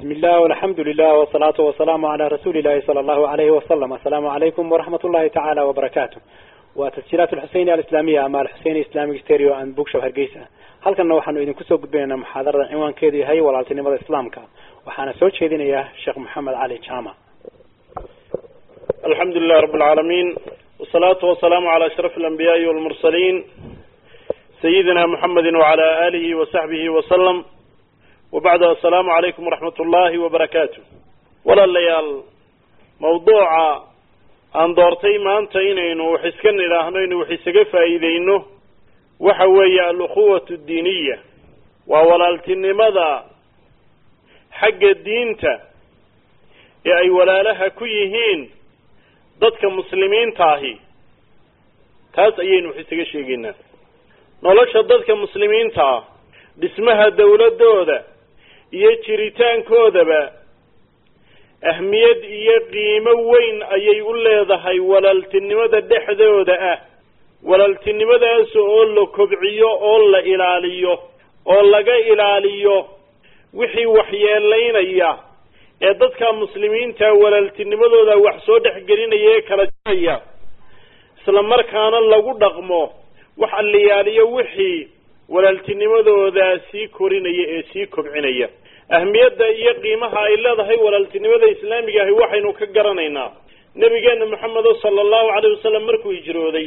بسم الله والحمد لله والصلاة والسلام على رسول الله صلى الله عليه وسلم السلام عليكم ورحمة الله تعالى وبركاته وتسجيلات الحسين الإسلامية أما الحسين إسلامي ستيريو أند بوكشو هرقيسة هل كنا وحنو إذن كسو قدبينا محاضرة عنوان كيدي هاي والعلتنمة الإسلامك وحانا سوچ إذن إياه الشيخ محمد علي جامع الحمد لله رب العالمين والصلاة والسلام على أشرف الأنبياء والمرسلين سيدنا محمد وعلى آله وصحبه وسلم وبعد السلام عليكم ورحمة الله وبركاته ولا الليال موضوع aan doortay maanta inaynu wax iska nidhaahno inuu wax isaga faa'iideyno waxa weeye alukhuwatu diiniya waa walaaltinimada xagga diinta ee ay walaalaha ku yihiin dadka muslimiinta ahi taas ayaynu wax isaga sheegaynaa nolosha dadka muslimiinta ah dhismaha dawladdooda iyo jiritaankoodaba ahmiyad iyo qiimo weyn ayay u leedahay walaaltinimada dhexdooda ah walaaltinimadaas oo la kobciyo oo la ilaaliyo oo laga ilaaliyo wixii waxyeelaynaya ee dadka muslimiinta walaaltinimadooda wax soo dhexgelinaya ee kala jiraya isla markaana lagu dhaqmo wax alliyaaliyo wixii walaaltinimadooda sii korinaya ee sii kobcinaya ahmiyadda iyo qiimaha ay leedahay walaaltinimada islaamiga ahi waxaynu ka garanaynaa nabigeena maxamedo sala allahu calayh wasalam markuu hijrooday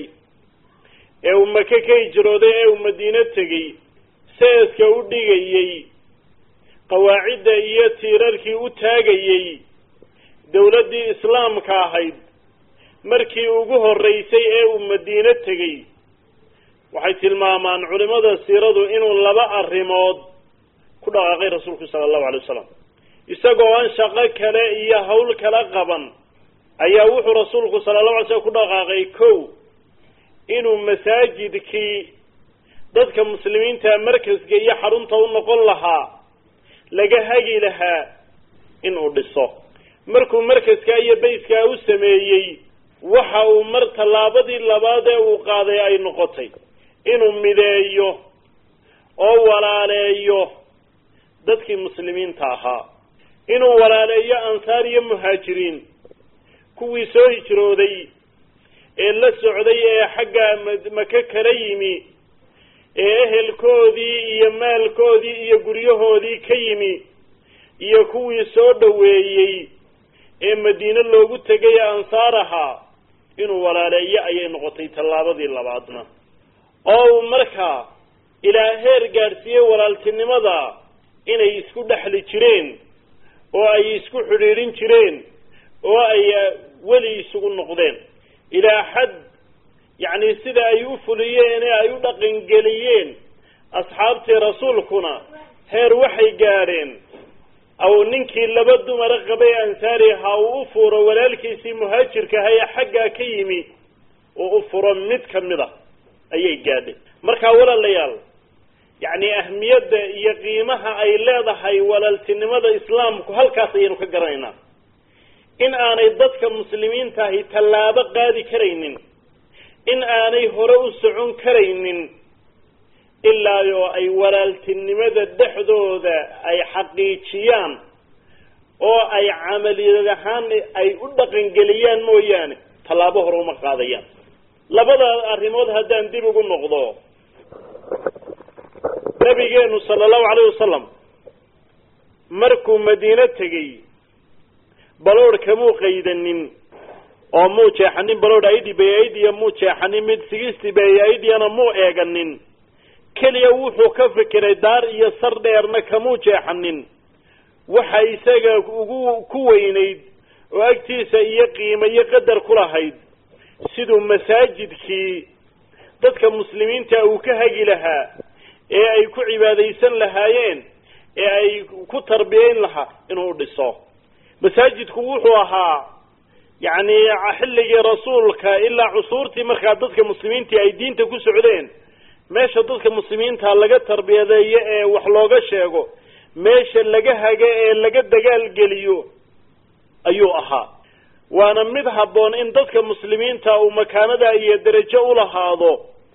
ee uu maka ka hijrooday ee uu madiino tegey seeska u dhigayey qawaacidda iyo tiirarkii u taagayey dawladdii islaamka ahayd markii ugu horreysay ee uu madiino tegey waxay tilmaamaan culimada siiradu inuu laba arrimood ku dhaqaaqay rasuulku sala allahu alay wasalam isagoo aan shaqo kale iyo hawl kala qaban ayaa wuxuu rasuulku sala allahu alay slam ku dhaqaaqay kow inuu masaajidkii dadka muslimiinta markaska iyo xarunta u noqon lahaa laga hagi lahaa inuu dhiso markuu markaskaa iyo bayskaa u sameeyey waxa uu mar tallaabadii labaad ee uu qaaday ay noqotay inuu mideeyo oo walaaleeyo dadkii muslimiinta ahaa inuu walaaleeyo ansaar iyo muhaajiriin kuwii soo hijrooday ee la socday ee xagga maka kala yimi ee ehelkoodii iyo maalkoodii iyo guryahoodii ka yimi iyo kuwii soo dhoweeyey ee madiine loogu tegay ansaar ahaa inuu walaaleeyo ayay noqotay tallaabadii labaadna oo uu markaa ilaa heer gaadhsiiyey walaaltinimada inay isku dhexli jireen oo ay isku xidhiidhin jireen oo ay weli isugu noqdeen ilaa xad yacni sida ay u fuliyeen ee ay u dhaqangeliyeen asxaabtii rasuulkuna heer waxay gaadheen aw ninkii laba dumara qabay ansaari ahaa uu u furo walaalkiisii muhaajirka aha ee xaggaa ka yimi uu u furo mid ka mid a ayay gaadheen markaa walaalayaal yacni ahmiyadda iyo qiimaha ay leedahay walaaltinimada islaamku halkaas ayaynu ka garanaynaa in aanay dadka muslimiinta ahi tallaabo qaadi karaynin in aanay hore u socon karaynin ilaa oo ay walaaltinimada dhexdooda ay xaqiijiyaan oo ay camaliyad ahaan ay u dhaqangeliyaan mooyaane tallaabo hore uma qaadayaan labada arrimood haddaan dib ugu noqdo nabigeenu sala allahu calayh wasalam markuu madiino tegey baloodh kamuu qaydanin oo muu jeexanin baloodh aidhibay aidiya muu jeexanin mid sigistibay aidiyana muu eeganin keliya wuxuu ka fikiray daar iyo sar dheerna kamuu jeexanin waxa isaga ugu ku weynayd oo agtiisa iyo qiimo iyo qadar ku lahayd siduu masaajidkii dadka muslimiinta uu ka hagi lahaa ee ay ku cibaadaysan lahaayeen ee ay ku tarbiyayn lahaa inuu dhiso masaajidku wuxuu ahaa yacni xilligii rasuulka ilaa cusuurtii markaa dadka muslimiintii ay diinta ku socdeen meesha dadka muslimiinta laga tarbiyadeeyo ee wax looga sheego meesha laga hago ee laga dagaalgeliyo ayuu ahaa waana mid habboon in dadka muslimiinta uu makaanada iyo derajo u lahaado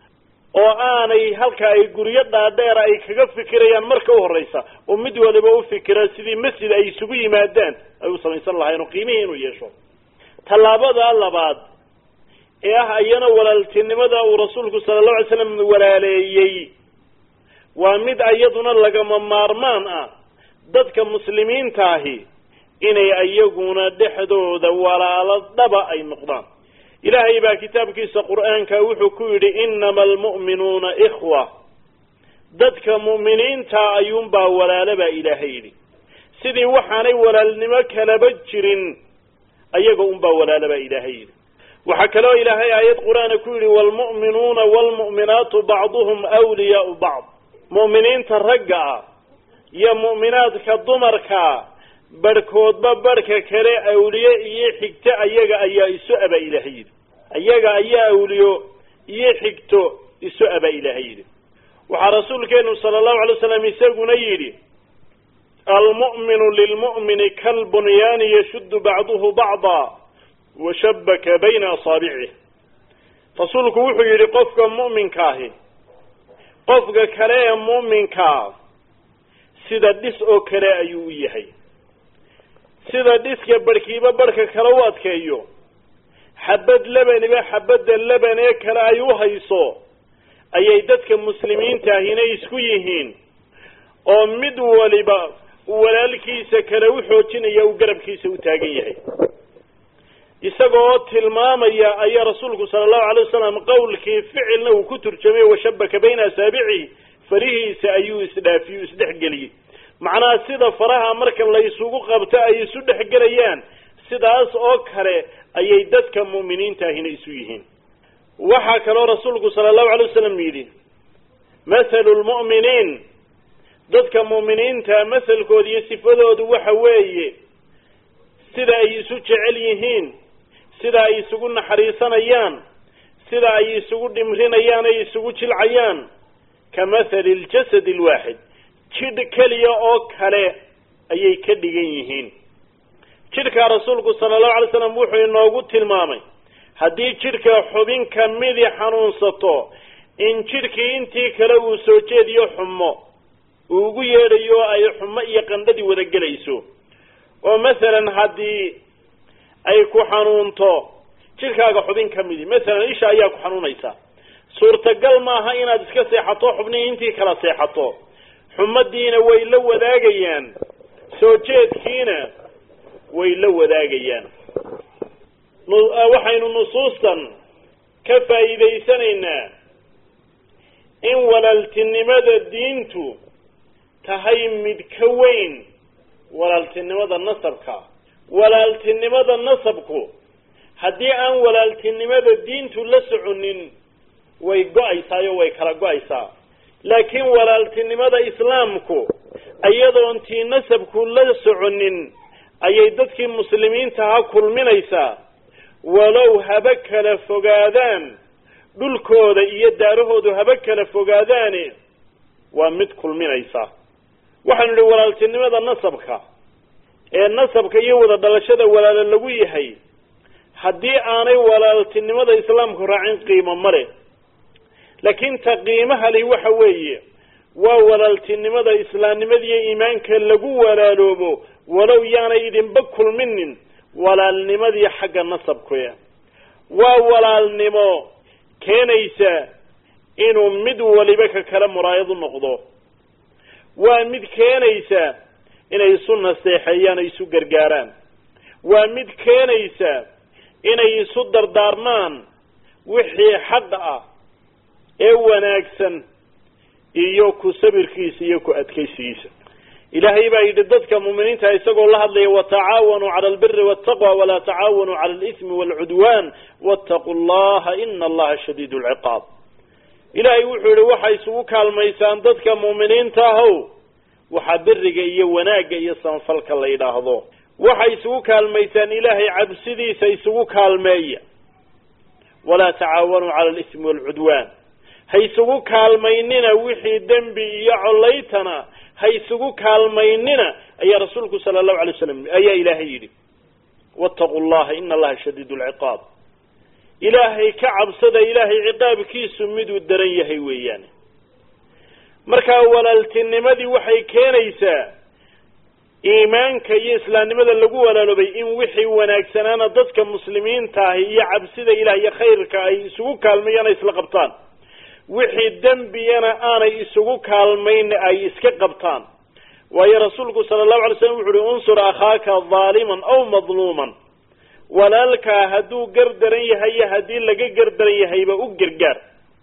oo aanay halka ay guryo dhaadheera ay kaga fikirayaan marka u horreysa oo mid waliba u fikira sidii masjid ay isugu yimaadaan ay u samaysan lahayn oo qiimihii inuu yeesho tallaabada labaad ee ah iyana walaaltinimada uu rasuulku sala allahu alay slam walaaleeyey waa mid iyaduna lagama maarmaan ah dadka muslimiintaahi inay iyaguna dhexdooda walaalo dhaba ay noqdaan ilaahay baa kitaabkiisa qur-aanka wuxuu ku yidhi inama almu'minuuna ikhwa dadka mu'miniinta ayuunbaa walaalo baa ilaahay yidhi sidii waxaanay walaalnimo kalaba jirin ayaga unbaa walaalo baa ilaahay yidhi waxaa kaloo ilaahay aayad qur-aana ku yidhi waalmu'minuuna waalmu'minaatu bacduhum wliyaau bacd mu'miniinta ragga ah iyo mu'minaadka dumarkaa barhkoodba barhka kale awliye iyo xigto ayaga ayaa isu abaa ilaahay yidhi ayaga ayaa awliyo iyo xigto isu abaa ilaahay yidhi waxaa rasuulkeenu sala allahu alay slam isaguna yidhi almu'minu lilmu'mini kalbunyaani yashuddu bacduhu bacda washabaka bayna asaabicih rasuulku wuxuu yidhi qofka mu'minkaahi qofka kale ee mu'minkaa sida dhis oo kale ayuu u yahay sida dhiska barhkiiba barhka kale u adkeeyo xabad lebaniba xabadda leban ee kale ay u hayso ayay dadka muslimiintaahina isku yihiin oo mid waliba walaalkiisa kale u xoojinaya uu garabkiisa u taagan yahay isagoo tilmaamaya ayaa rasuulku sala allahu alay wasalam qowlkii ficilna uu ku turjamay washabaka bayna asaabicihi farihiisa ayuu isdhaafiyu isdhexgeliyey macnaha sida faraha marka la isugu qabto ay isu dhexgelayaan sidaas oo kale ayay dadka mu'miniintaahina isu yihiin waxaa kaloo rasuulku sala allahu alay wasalam yidhi mathalu lmu'miniin dadka mu'miniinta masalkooda iyo sifadoodu waxa weeye sida ay isu jecel yihiin sida ay isugu naxariisanayaan sida ay isugu dhimrinayaan ay isugu jilcayaan ka mathali ljasad alwaaxid jidh keliya oo kale ayay ka dhigan yihiin jidhkaa rasuulku sala allahu alay slam wuxuu inoogu tilmaamay haddii jidhka xubin kamidi xanuunsato in jidhkii intii kale uu soo jeediyo xumo uu ugu yeedhayo ay xumo iyo qandhadii wada gelayso oo masalan haddii ay ku xanuunto jidhkaaga xubin ka midi masalan isha ayaa ku xanuunaysa suurtagal maaha inaad iska seexato xubnihii intii kala seexato xumadiina way la wadaagayaan soo jeedkiina way la wadaagayaan waxaynu nusuustan ka faa'iidaysanaynaa in walaaltinimada diintu tahay mid ka weyn walaaltinimada nasabka walaaltinimada nasabku haddii aan walaaltinimada diintu la soconin way go-aysaayo way kala go-aysaa laakiin walaaltinimada islaamku iyadoon tii nasabku la soconin ayay dadkii muslimiintaha kulminaysaa walow haba kala fogaadaan dhulkooda iyo daarahoodu haba kala fogaadaane waa mid kulminaysa waxaanu idhi walaaltinimada nasabka ee nasabka iyo wada dhalashada walaalo lagu yahay haddii aanay walaaltinimada islaamku raacin qiimo male laakiin ta qiimaha li waxa weeye waa walaaltinimada islaamnimada iyo iimaanka lagu walaaloobo walow yaanay idinba kulminin walaalnimadii xagga nasabkuya waa walaalnimo keenaysa inuu mid waliba ka kale muraayad u noqdo waa mid keenaysa inay isu naseexeeyaan ay isu gargaaraan waa mid keenaysa inay isu dardaarmaan wixii xaq ah ee wanaagsan iyo ku sabirkiisa iyo ku adkaysigiisa ilaahay baa yidhi dadka muuminiinta isagoo la hadlaya watacaawanuu cala albiri waltaqwa walaa tacaawanuu cala alismi waalcudwan wattaquu llaha ina allaha shadiid lciqaab ilaahay wuxuu yihi waxay isugu kaalmaysaan dadka muuminiinta ahow waxaa beriga iyo wanaagga iyo sanfalka la yidhaahdo waxay isugu kaalmaysaan ilaahay cabsidiisa isugu kaalmeeya walaa tacaawanuu cala alismi waalcudwan ha isugu kaalmaynina wixii dembi iyo collaytana ha isugu kaalmaynina ayaa rasuulku sala allahu alay waslam ayaa ilaahay yidhi wattaquu llaha ina allaha shadiid lciqaab ilaahay ka cabsada ilaahay ciqaabkiisu miduu daran yahay weeyaan markaa walaaltinimadii waxay keenaysaa iimaanka iyo islaamnimada lagu walaaloobay in wixii wanaagsanaana dadka muslimiinta ahi iyo cabsida ilaah iyo khayrka ay isugu kaalmayaan ay isla qabtaan wixii dembiyana aanay isugu kaalmayn ay iska qabtaan waayo rasuulku sala allahu alay slam wuxu uhi unsur akhaaka daaliman aw madluuman walaalkaa hadduu gardaran yahay iyo haddii laga gardaran yahayba u gargaar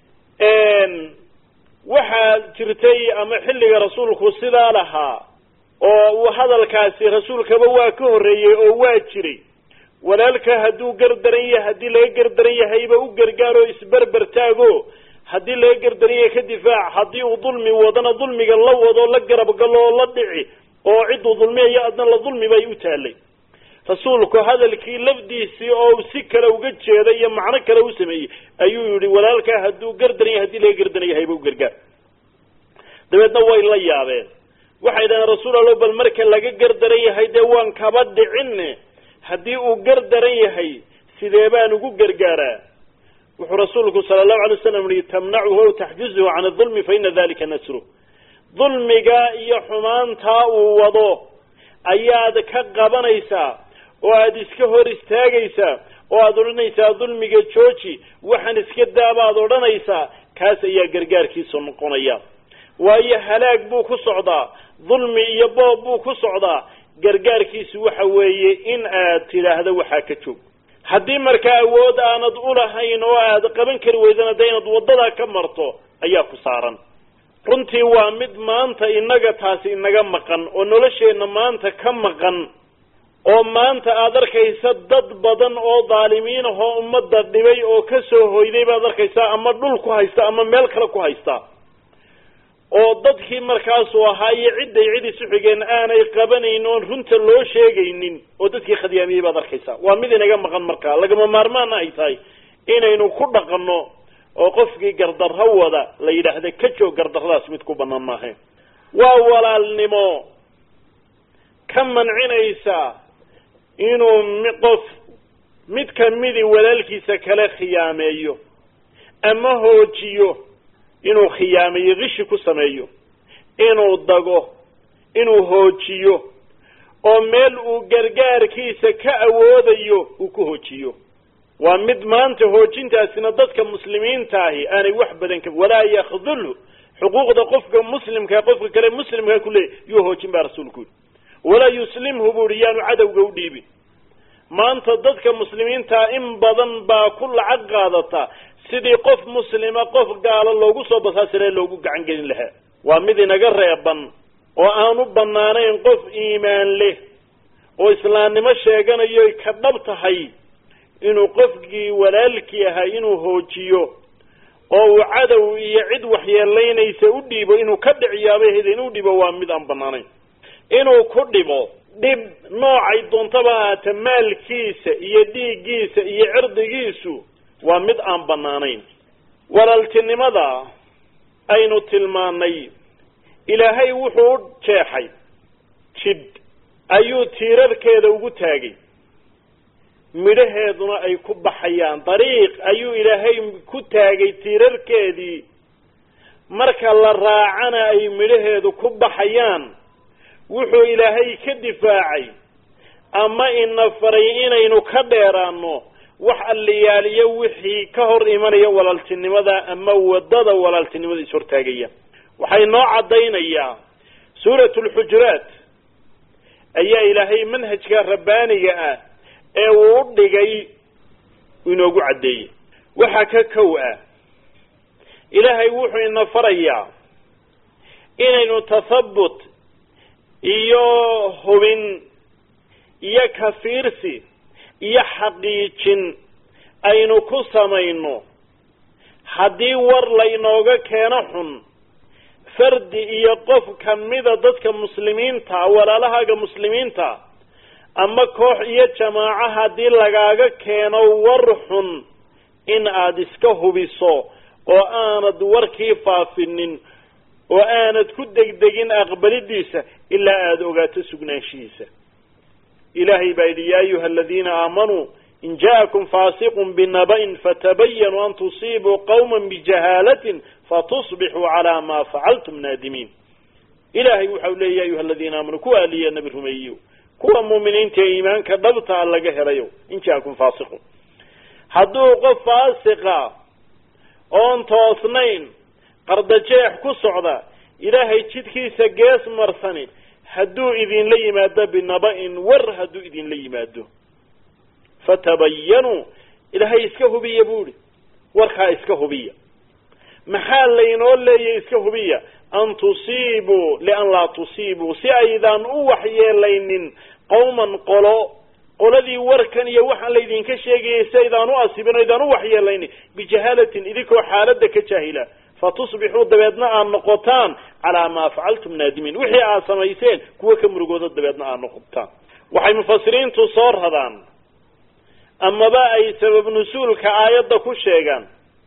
waxaa jirtay ama xilliga rasuulku sidaa lahaa oo uu hadalkaasi rasuulkaba waa ka horreeyey oo waa jiray walaalka hadduu gardaran yahay haddii laga gardaran yahayba u gargaaroo isberber taago haddii laga gardaran yahay ka difaac haddii uu dulmi wadana dulmiga la wado la garab galo oo la dhici oo cidduu dulmiyayo adna la dulmi bay u taalay rasuulku hadalkii lafdiisii oo si kale uga jeeda iyo macno kale u sameeyey ayuu yihi walaalkaa hadduu gardaran yahay hadii laga gardaran yahayba u gargaar dabeedna way la yaabeen waxay dhaheen rasuul allo bal marka laga gardaran yahay dee waan kaba dhicinne haddii uu gardaran yahay sidee baan ugu gargaaraa wuxuu rasuulku sala allahu alay wasalam yihi tamnacuhu aw taxjuzuhu can adulmi fa ina dalika nasru dulmiga iyo xumaantaa uu wado ayaad ka qabanaysaa oo aada iska hor istaagaysaa oo aada odhanaysaa dulmiga jooji waxaan iska daabaad odhanaysaa kaas ayaa gargaarkiisu noqonaya waayo halaag buu ku socdaa dulmi iyo boob buu ku socdaa gargaarkiisu waxa weeye in aad tidhaahdo waxaa ka joog haddii markaa awood aanad ulahayn oo aad qaban kari weydana de inaad waddadaa ka marto ayaa ku saaran runtii waa mid maanta innaga taasi inaga maqan oo nolosheenna maanta ka maqan oo maanta aada arkaysa dad badan oo dhaalimiin ahoo ummadda dhibay oo ka soo hoyday baad arkaysaa ama dhul ku haysta ama meel kale ku haysta oo dadkii markaasuu ahaa iyo cidday cid isu xigeen aanay qabanayn oon runta loo sheegaynin oo dadkii khadyaamiyey baad arkaysaa waa mid inaga maqan markaa lagama maarmaana ay tahay inaynu ku dhaqanno oo qofkii gardarro wada la yidhaahda ka joog gardarradaas mid ku bannaan maahayn waa walaalnimo ka mancinaysa inuu qof mid kamidi walaalkiisa kale khiyaameeyo ama hoojiyo inuu khiyaameeyo kishi ku sameeyo inuu dago inuu hoojiyo oo meel uu gargaarkiisa ka awoodayo uu ku hoojiyo waa mid maanta hoojintaasina dadka muslimiinta ahi aanay wax badan ka walaa yakdulhu xuquuqda qofka muslimka qofka kale muslimka kuleeyay yuu hoojin baa rasuulku yidhi walaa yuslimhu buu ihi yaanu cadowga u dhiibin maanta dadka muslimiintaa in badan baa ku lacag qaadata sidii qof muslima qof gaalo loogu soo basaasiree loogu gacan gelin lahaa waa mid inaga reeban oo aan u banaanayn qof iimaan leh oo islaamnimo sheeganayo ka dhab tahay inuu qofkii walaalkii ahaa inuu hoojiyo oo uu cadow iyo cid waxyeelaynaysa u dhiibo inuu ka dhiciyaabaheeda inuu dhibo waa mid aan banaanayn inuu ku dhibo dhib noocay doontaba ahaata maalkiisa iyo dhiiggiisa iyo cirdigiisu waa mid aan banaanayn walaaltinimada aynu tilmaanay ilaahay wuxuu u jeexay jidh ayuu tiirarkeeda ugu taagay midhaheeduna ay ku baxayaan dariiq ayuu ilaahay ku taagay tiirarkeedii marka la raacana ay midhaheedu ku baxayaan wuxuu ilaahay ka difaacay ama ina faray inaynu ka dheeraano wax alliyaaliyo wixii ka hor imanaya walaaltinimada ama wadada walaaltinimada ishortaagaya waxay noo caddaynayaa suuratu lxujuraat ayaa ilaahay manhajka rabbaaniga ah ee uu u dhigay inoogu caddeeyey waxaa ka kow ah ilaahay wuxuu ina farayaa inaynu tathabut iyo hubin iyo kafiirsi iyo xaqiijin aynu ku samayno haddii war laynooga keeno xun fardi iyo qof kamida dadka muslimiinta walaalahaaga muslimiinta ama koox iyo jamaaco haddii lagaaga keeno war xun in aada iska hubiso oo aanad warkii faafinin oo aanad ku degdegin aqbalidiisa ilaa aada ogaato sugnaanshihiisa ilaahay baa yidhi yaa ayuha aladiina aamanuu in ja'akum faasiqun binaba'in fatabayanuu an tusiibuu qawma bijahaalatin fatusbixuu calaa maa facaltum naadimiin ilaahay waxau leeya ya ayuha aladiina aamanuu kuwa aliya nabi rumeeyo kuwa muuminiinta ee iimaanka dhabtaa laga helayo in ja'akum faasiqun hadduu qof faasiqa oon toosnayn qardajeex ku socda ilaahay jidkiisa gees marsani hadduu idinla yimaado binaba-in war hadduu idinla yimaado fatabayanuu ilaahay iska hubiya buuhi warkaa iska hubiya maxaa laynoo leeya iska hubiya an tusiibuu lian laa tusiibuu si aydaan u waxyeelaynin qowman qolo qoladii warkan iyo waxaan laydinka sheegayay si aydaan u asibin o aydaan u waxyeelaynin bijahaalatin idinkoo xaaladda ka jaahila fatusbixuu dabeedna aad noqotaan calaa maa facaltum naadimiin wixii aad samayseen kuwa ka murugooda dabeedna aad noqotaan waxay mufasiriintu soo radaan amaba ay sabab nusuulka aayadda ku sheegaan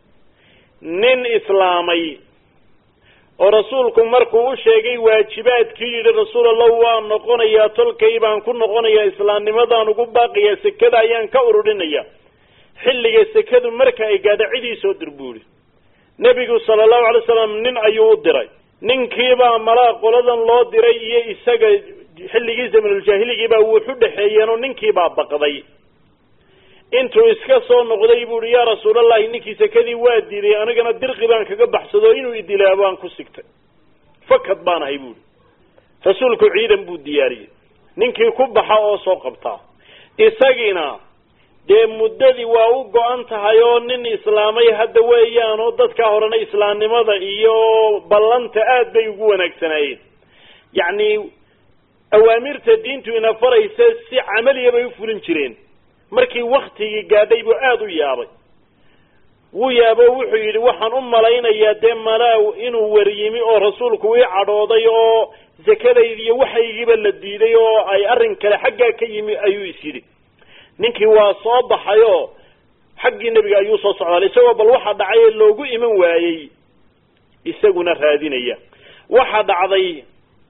nin islaamay oo rasuulku markuu u sheegay waajibaadkii yidhi rasuul allah waa noqonayaa tolkay baan ku noqonayaa islaamnimadaan ugu baaqiyaa sekada ayaan ka ururinaya xilliga sekadu marka ay gaadha cidii soo dirbuuri nebigu sala allahu alay slam nin ayuu u diray ninkiibaa malaa qoladan loo diray iyo isaga xilligii zamanuljaahiligiibaa wuxu dhexeeyeen oo ninkiibaa baqday intuu iska soo noqday buuhi yaa rasuulallahi ninkii sekadii waa diiday anigana dirqi baan kaga baxsado inuu idilaa baan ku sigtay fakad baan ahay buuhi rasuulku ciidan buu diyaariyey ninkii ku baxa oo soo qabtaa isagiina dee muddadii waa u go-an tahay oo nin islaamay hadda weeyaan oo dadkaa horena islaamnimada iyo ballanta aad bay ugu wanaagsanaayeen yacni awaamirta diintu ina faraysa si camaliya bay u fulin jireen markii waktigii gaadhay buu aada u yaabay wuu yaabo wuxuu yidhi waxaan u malaynayaa dee malaaw inuu waryimi oo rasuulku ii cadhooday oo zakadaydi iyo waxaygiiba la diiday oo ay arrin kale xaggaa ka yimi ayuu is yidhi ninkii waa soo baxay oo xaggii nebiga ayuu soo socdaalay isagoo bal waxa dhacay ee loogu iman waayey isaguna raadinaya waxa dhacday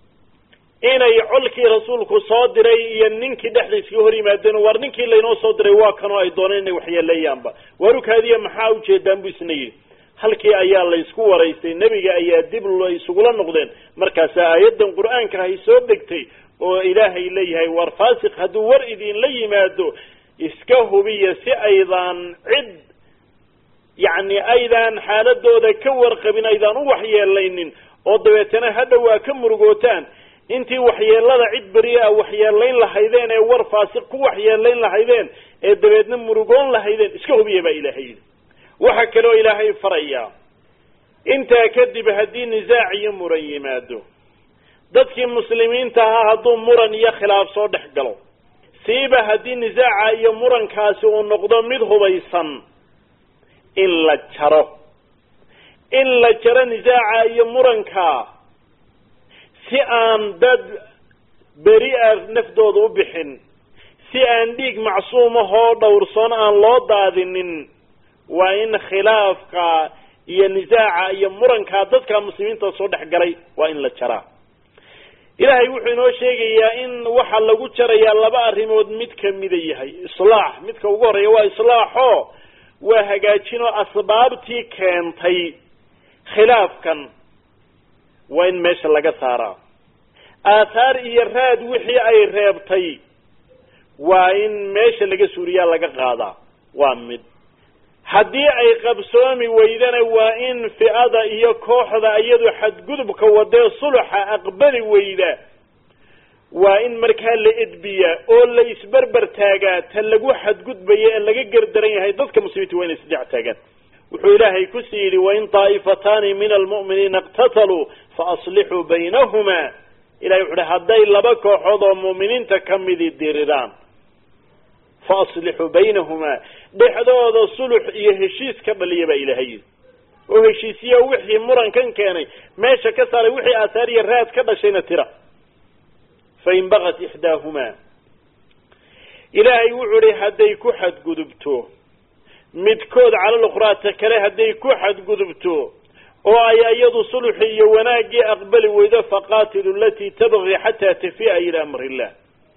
inay colkii rasuulku soo diray iyo ninkii dhexda iskaga hor yimaadeen war ninkii laynoo soo diray waa kanoo ay dooneen inay waxyeeleeyaanba waarukaadiya maxaa ujeedaan buu isna yidhi halkii ayaa laysku waraystay nebiga ayaa dib isugula noqdeen markaasaa aayaddan qur-aanka ahay soo degtay oo ilaahay leeyahay war faasiq hadduu war idinla yimaado iska hubiya si aydaan cid yacni aydaan xaaladooda ka warqabin aydaan u waxyeelaynin oo dabeetana hadha waa ka murugootaan intii waxyeelada cid beri a waxyeelayn lahaydeen ee war faasiq ku waxyeelayn lahaydeen ee dabeedna murugoon lahaydeen iska hubiya baa ilaahay yidhi waxaa kaloo ilaahay farayaa intaa kadib haddii nisaac iyo muran yimaado dadkii muslimiinta ahaa hadduu muran iyo khilaaf soo dhex galo siiba haddii nisaaca iyo murankaasi uu noqdo mid hubaysan in la jaro in la jaro nisaaca iyo muranka si aan dad beri a naftooda u bixin si aan dhiig macsuumahoo dhowrsoon aan loo daadinin waa in khilaafka iyo nisaaca iyo murankaa dadka muslimiinta soo dhex galay waa in la jaraa ilaahay wuxuu inoo sheegayaa in waxaa lagu jarayaa laba arrimood mid kamida yahay islaax midka ugu horreeya waa islaaxo waa hagaajinoo asbaabtii keentay khilaafkan waa in meesha laga saaraa aathaar iyo raad wixii ay reebtay waa in meesha laga suuriyaa laga qaadaa waa mid haddii ay qabsoomi weydana waa in fi'ada iyo kooxda iyadu xadgudubka wadee suluxa aqbali weyda waa in markaa la edbiyaa oo la isberber taagaa ta lagu xadgudbaya ee laga gardaran yahay dadka muslimiinta waa inay isdhex taagaan wuxuu ilaahay kusii yidhi wain taa'ifataani min almu'miniina iqtataluu faaslixuu baynahuma ilahay wuxu uhi hadday laba kooxood oo mu'miniinta ka midi diriraan faaslixuu baynahumaa dhexdooda sulux iyo heshiis ka dhaliya baa ilahay yidhi oo heshiisiya wixii murankan keenay meesha ka saaray wixii aahaar iyo raad ka dhashayna tira fain bagat ixdaahumaa ilaahay wuxuu ihi hadday ku xadgudubto midkood cala lukhraata kale hadday ku xadgudubto oo ay iyadu sulxi iyo wanaaggii aqbali weydo faqaatilu alatii tabqi xataa tafi'a ila amri illah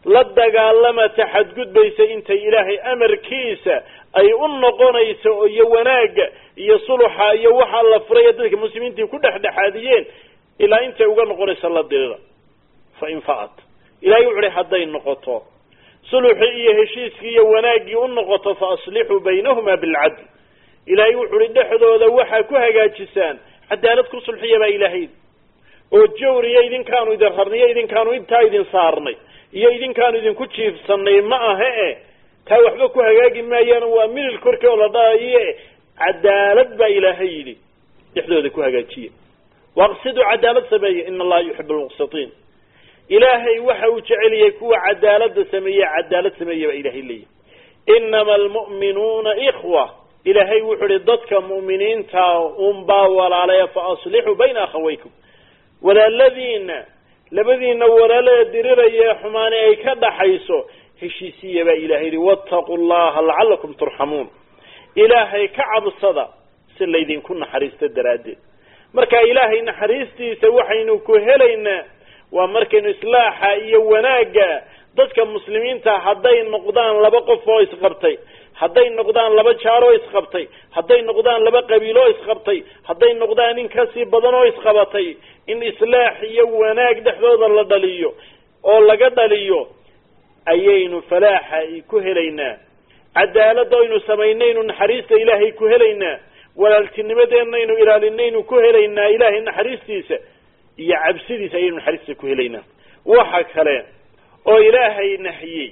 la dagaalama ta xadgudbaysa intay ilaahay amarkiisa ay u noqonayso iyo wanaagga iyo suluxa iyo waxaa la furay ee dadka muslimiintii ku dhexdhexaadiyeen ilaa intay uga noqonayso la dirida fa in fa'at ilahay wuxu uhi hadday noqoto suluxii iyo heshiiskii iyo wanaaggii u noqoto fa aslixuu baynahuma bilcadl ilaahay wuxu uhi dhexdooda waxaa ku hagaajisaan cadaalad ku sulxiya baa ilaahay oo jawriyo idinkaanu idin rarniyo idinkaanu intaa idin saarnay iyo idinkaanu idinku jiifsanay ma aha e taa waxba ku hagaagi maayaan waa milil korkii oo la dhaaye cadaalad baa ilaahay yidhi dhexdooda ku hagaajiya waqsiduu cadaalad sameeya ina allaha yuxibu lmuqsitiin ilaahay waxa uu jeceliyay kuwa cadaalada sameeye cadaalad sameeya baa ilahay leeyahy inama almu'minuuna ikhwa ilaahay wuxuu ihi dadka mu'miniinta unbaa walaalaya fa aslixuu bayna akhawaykum walaaladiina labadiina walaalada diriraya xumaani ay ka dhaxayso heshiisiya baa ilahay yihi wattaquu llaha lacalakum turxamuun ilaahay ka cabsada si laydinku naxariisto daraaddeed marka ilaahay naxariistiisa waxaynu ku helaynaa waa markaynu islaaxa iyo wanaagga dadka muslimiinta hadday noqdaan laba qof oo isqabtay hadday noqdaan laba jaar oo isqabtay hadday noqdaan laba qabiil oo isqabtay hadday noqdaan in kasii badan oo isqabatay in islaax iyo wanaag dhexdooda la dhaliyo oo laga dhaliyo ayaynu falaaxa ku helaynaa cadaalada aynu samaynaynu naxariista ilaahay ku helaynaa walaaltinimadeenaynu ilaalinaynu ku helaynaa ilaahay naxariistiisa iyo cabsidiisa ayaynu naxariista ku helaynaa waxa kale oo ilaahay nahiyey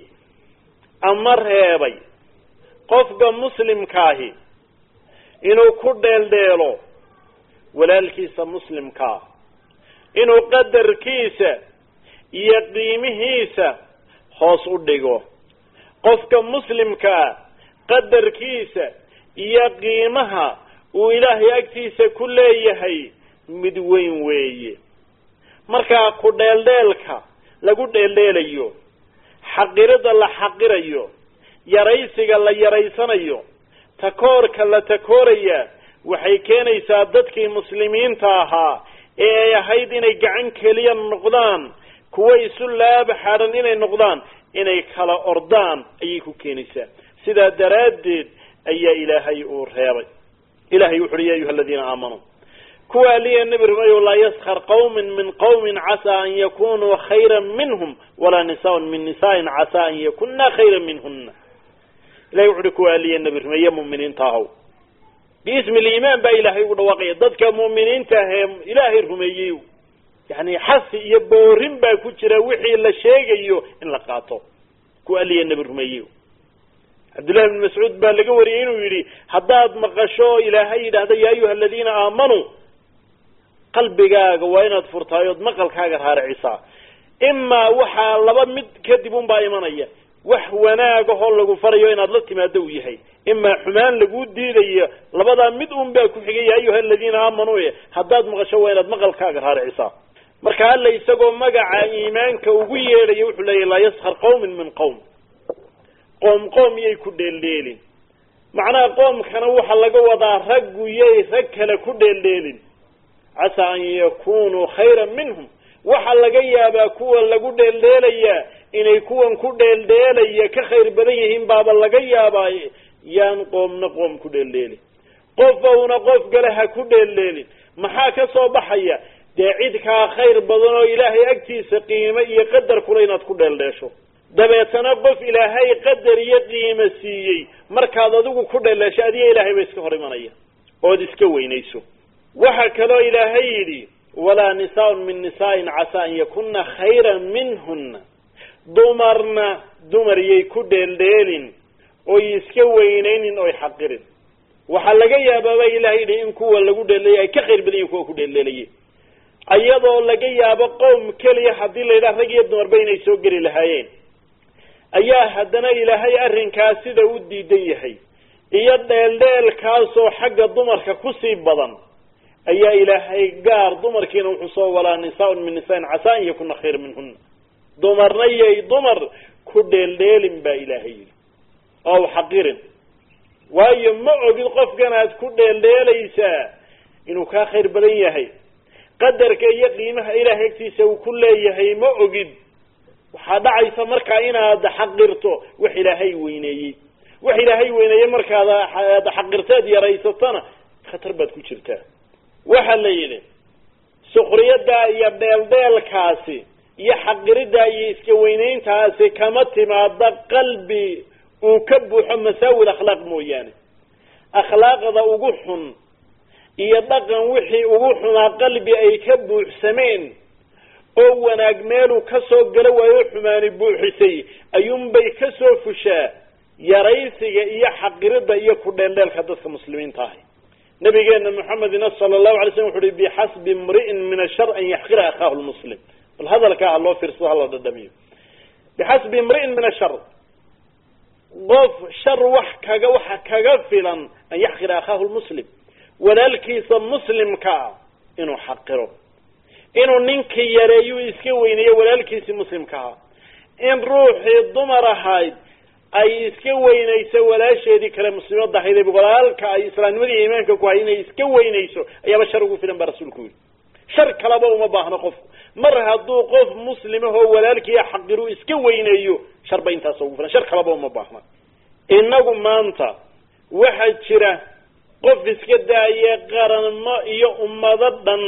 ama reebay qofka muslimkaahi inuu ku dheeldheelo walaalkiisa muslimkaa inuu qadarkiisa iyo qiimihiisa hoos u dhigo qofka muslimkaa qadarkiisa iyo qiimaha uu ilaahay agtiisa ku leeyahay mid weyn weeye markaa ku dheeldheelka lagu dheeldheelayo xaqirida la xaqirayo yaraysiga la yaraysanayo takoorka la takooraya waxay keenaysaa dadkii muslimiinta ahaa ee ay ahayd inay gacan keliya noqdaan kuwa isu laaba xadhan inay noqdaan inay kala ordaan ayay ku keenaysaa sidaa daraaddeed ayaa ilaahay uu reebay ilahay wuxu uhi ya ayuha aladiina aamanuu kuwa aliya nebi rumeeyo laa yaskar qawmin min qawmin casaa an yakunuu khayra minhum walaa nisaaun min nisaain casaa an yakuna khayra minhuna ilahay wuxu uhi kuwa aliya nebi rumeeye muminiinta ahow biismi liimaan baa ilaahay ugu dhawaaqaya dadka mu'miniinta ahee ilaahay rumeeyey yani xasi iyo boorin baa ku jira wixii la sheegayo in la qaato kuwa aliya nebi rumeeyey cabdullahi bn mascuud baa laga wariyey inuu yidhi haddaad maqasho ilaahay yidhaahda ya ayuha aladiina aamanuu qalbigaaga waa inaad furtaayood maqalkaaga raaricisaa imaa waxaa laba mid kadib unbaa imanaya wax wanaagahoo lagu farayo inaad la timaado uu yahay imaa xumaan laguu diidayo labadaa mid un baa ku xigay ya ayuha aladiina aamanuu e haddaad maqasho waa inaad maqalkaaga raaricisaa marka alla isagoo magaca iimaanka ugu yeedhaya wuxuu leeyahy laa yaskar qawmin min qowm qoom qoom yay ku dheeldheelin macnaha qoomkana waxaa laga wadaa raggu yay rag kale ku dheeldheelin casaa an yakunuu khayran minhum waxaa laga yaabaa kuwa lagu dheeldheelayaa inay kuwan ku dheeldheelaya ka khayr badan yihiin baaba laga yaabaaye yaan qoomna qoom ku dheeldheelin qofowna qof kale ha ku dheeldheelin maxaa ka soo baxaya dee cid kaa khayr badan oo ilaahay agtiisa qiimo iyo qadar kule inaad ku dheeldheesho dabeetana qof ilaahay qadar iyo qiimo siiyey markaad adigu ku dheeldheesho adiga ilaahay ba iska hor imanaya ood iska weynayso waxa kaloo ilaahay yidhi walaa nisaaun min nisaain casaa an yakuna khayran minhuna dumarna dumar yay ku dheeldheelin oy iska weynaynin oy xaqirin waxaa laga yaabaaba ilahay yidhi in kuwa lagu dheeldheelay ay ka khayr badan yihin kuwa ku dheeldheelaye iyadoo laga yaabo qowm keliya haddii la yidhaha rag iyo dumarba inay soo geli lahaayeen ayaa haddana ilaahay arrinkaas sida u diidan yahay iyo dheeldheelkaasoo xagga dumarka kusii badan ayaa ilaahay gaar dumarkiina wuxuu soo walaa nisaaun min nisaain casaa an yakuna khayra minhuna dumarna yay dumar ku dheeldheelin baa ilaahay yidhi oo xaqirin waayo ma ogid qofkan aad ku dheeldheelaysaa inuu kaa khayr badan yahay qadarka iyo qiimaha ilaahay agtiisa uu ku leeyahay ma ogid waxaa dhacaysa markaa inaad xaqirto wax ilaahay weyneeyey wax ilaahay weyneeyey markaad aad xaqirteed yaraysatana khatar baad ku jirtaa waxa la yidhi sukriyadda iyo dheeldheelkaasi iyo xaqiridda iyo iska weynayntaasi kama timaada qalbi uu ka buuxo masaawil akhlaaq mooyaane akhlaaqda ugu xun iyo dhaqan wixii ugu xunaa qalbi ay ka buuxsameen oo wanaag meeluu ka soo galo waayo xumaani buuxisay ayuunbay ka soo fushaa yaraysiga iyo xaqiridda iyo ku dheeldheelka dadka muslimiinta ahi nabigeena maxamedina sala allahu alay slam wuxu uhi bixasbi imri'in min ashar an yaxqira akhaahu lmuslim bal hadalkaa ha loo fiirsado hala dhadhamiyo bixasbi imri'in min ashar qof shar wax kaga waxa kaga filan an yaxqira akhaahu lmuslim walaalkiisa muslimkaa inuu xaqiro inuu ninkii yareeyu iska weyneeyo walaalkiisii muslimkaha in ruuxii dumar ahayd ay iska weynayso walaasheedii kale muslimadda ahayd walaalka ay islaamnimada iyo iimaanka ku hay inay iska weynayso ayaaba shar ugu filan baa rasuulku yidhi shar kalaba uma baahno qofku mar hadduu qof muslimahoo walaalkiia xaqiru iska weyneeyo shar ba intaas ugu filan shar kalaba uma baahna innagu maanta waxaa jira qof iska daaye qaranmo iyo ummado dhan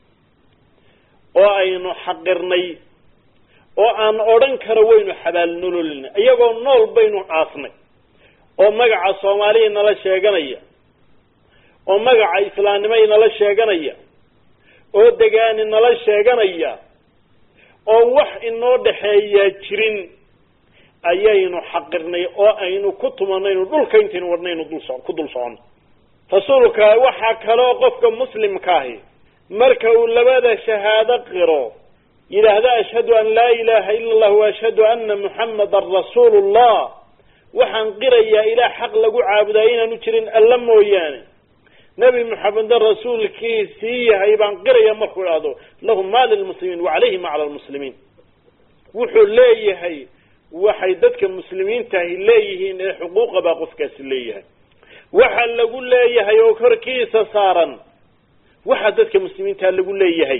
oo aynu xaqirnay oo aan odhan karo waynu xabaalnololina iyagoo nool baynu aasnay oo magaca soomaaliya nala sheeganaya oo magaca islaamnimo inala sheeganaya oo degaani nala sheeganaya oo wax inoo dhexeeyaa jirin ayaynu xaqirnay oo aynu ku tumanaynu dhulka intaynu wadhnaynu dulso ku dul socono rasuulka waxaa kaloo qofka muslimkaahi marka uu labada shahaado qiro yidhaahda ashhadu an laa ilaha ila allah wa ashhadu ana muxamadan rasuulu llah waxaan qirayaa ilaah xaq lagu caabudayo inaanu jirin alla mooyaane nebi moxamedna rasuulkiisii yahay baan qiraya markuu idhahdo lahu ma lilmuslimiin wa calayhi ma cala lmuslimiin wuxuu leeyahay waxay dadka muslimiintahi leeyihiin ee xuquuqa baa qofkaasi leeyahay waxa lagu leeyahay oo korkiisa saaran waxaa dadka muslimiintaa lagu leeyahay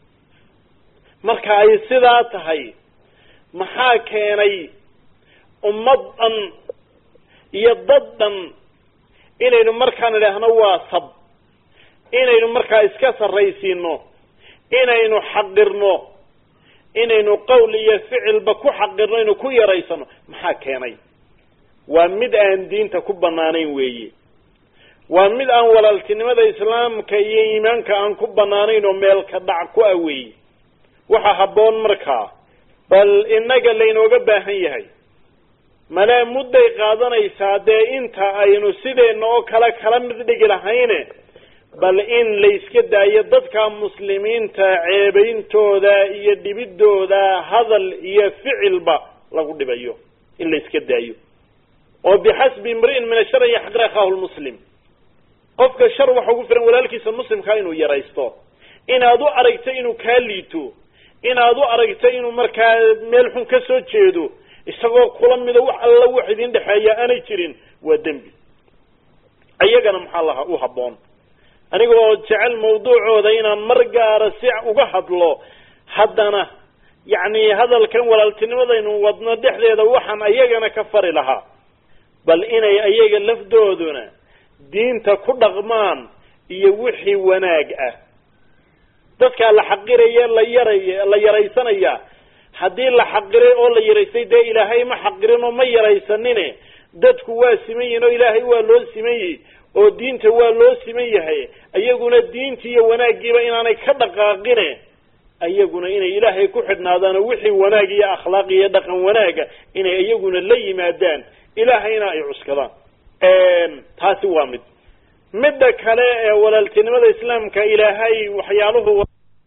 marka ay sidaa tahay maxaa keenay ummad dhan iyo dad dhan inaynu markaan idhaahno waa sab inaynu markaa iska sarraysiino inaynu xaqirno inaynu qowl iyo ficilba ku xaqirno inu ku yaraysano maxaa keenay waa mid aan diinta ku banaanayn weeye waa mid aan walaaltinimada islaamka iyo iimaanka aan ku banaanayn oo meelka dhac ku ah weeye waxa habboon markaa bal innaga laynooga baahan yahay malee mudday qaadanaysaa dee inta aynu sideenna oo kale kala mid dhigi lahayne bal in layska daayo dadka muslimiinta ceebeyntooda iyo dhibidooda hadal iyo ficilba lagu dhibayo in layska daayo oo bixasbi imri'in min ashar an yaxqir akhaahu lmuslim qofka shar waxa ugu filan walaalkiisa muslimkaa inuu yaraysto inaad u aragto inuu kaa liito inaad u aragto inuu markaa meel xun ka soo jeedo isagoo kula mido wax alla wax idin dhexeeya aanay jirin waa dembi iyagana maxaa laha u habboon anigoo jecel mawduucooda inaan mar gaara si uga hadlo haddana yacni hadalkan walaaltinimadaynu wadno dhexdeeda waxaan ayagana ka fari lahaa bal inay ayaga lafdooduna diinta ku dhaqmaan iyo wixii wanaag ah dadkaa la xaqiraya la yaray la yaraysanaya haddii la xaqiray oo la yaraysay dee ilaahay ma xaqirin oo ma yaraysanine dadku waa siman yihin oo ilaahay waa loo siman yihi oo diinta waa loo siman yahay ayaguna diintii iyo wanaaggiiba inaanay ka dhaqaaqine ayaguna inay ilaahay ku xidhnaadaan oo wixii wanaag iyo akhlaaq iyo dhaqan wanaaga inay iyaguna la yimaadaan ilaahayna ay cuskadaan taasi waa mid midda kale ee walaaltinimada islaamka ilaahay waxyaaluhu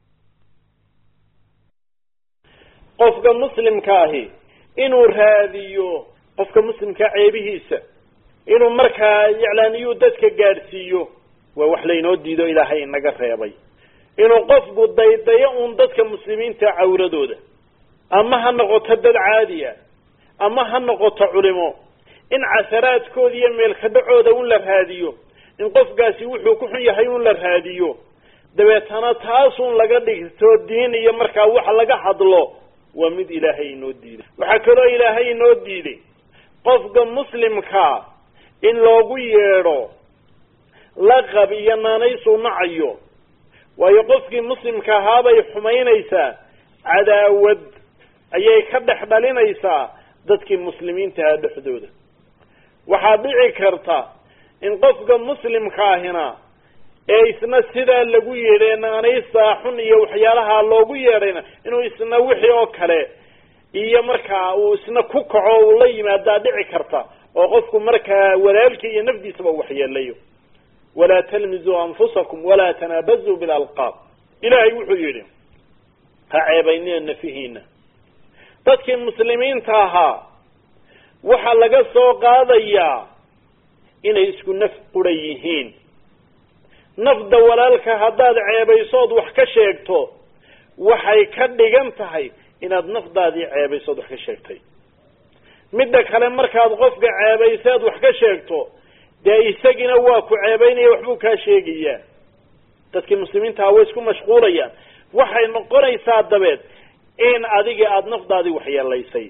qofka muslimka ahi inuu raadiyo qofka muslimkaa ceebihiisa inuu markaa iclaaniyuu dadka gaadhsiiyo waa wax laynoo diido ilaahay inaga reebay inuu qofku daydayo uun dadka muslimiinta cawradooda ama ha noqoto dad caadiya ama ha noqoto culimo in casaraadkooda iyo meelkadhacooda un la raadiyo in qofkaasi wuxuu ku xun yahay un la raadiyo dabeetana taasun laga dhigto diin iyo markaa wax laga hadlo waa mid ilaahay inoo diiday waxaa kaloo ilaahay inoo diiday qofka muslimkaa in loogu yeedho laqab iyo naanaysuu nacayo waayo qofkii muslimka ahaabay xumaynaysaa cadaawad ayay ka dhex dhalinaysaa dadkii muslimiintahaa dhexdooda waxaa dhici karta in qofka muslimka ahina ee isna sidaa lagu yeedhay naanaysaa xun iyo waxyaalaha loogu yeedhayna inuu isna wixii oo kale iyo markaa uu isna ku kaco uu la yimaadaa dhici karta oo qofku markaa walaalkii iyo nafdiisaba waxyeelayo walaa talmizuu anfusakum walaa tanaabazuu bilalqaab ilaahay wuxuu yidhi ha ceebaynina nafihiina dadkii muslimiinta ahaa waxaa laga soo qaadayaa inay isku naf qura yihiin nafda walaalka haddaad ceebaysood wax ka sheegto waxay ka dhigan tahay inaad nafdaadii ceebaysood wax ka sheegtay midda kale markaad qofka ceebayseed wax ka sheegto dee isagina waa ku ceebaynaya waxbuu kaa sheegayaa dadkii muslimiintaha way isku mashquulayaan waxay noqonaysaa dabeed in adigii aada nafdaadii waxyeelaysay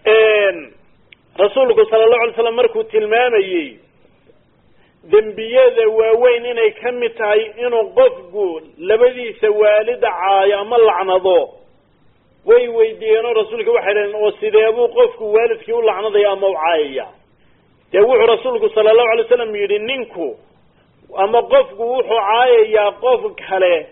rasuulku sala allahu alay slam markuu tilmaamayey dembiyada waaweyn inay ka mid tahay inuu qofku labadiisa waalida caayo ama lacnado way weydiiyeenoo rasuulka waxay dhaheen oo sideebuu qofku waalidkii u lacnadaya ama u caayaya dee wuxuu rasuulku sala allahu alay slam yidhi ninku ama qofku wuxuu caayayaa qof kale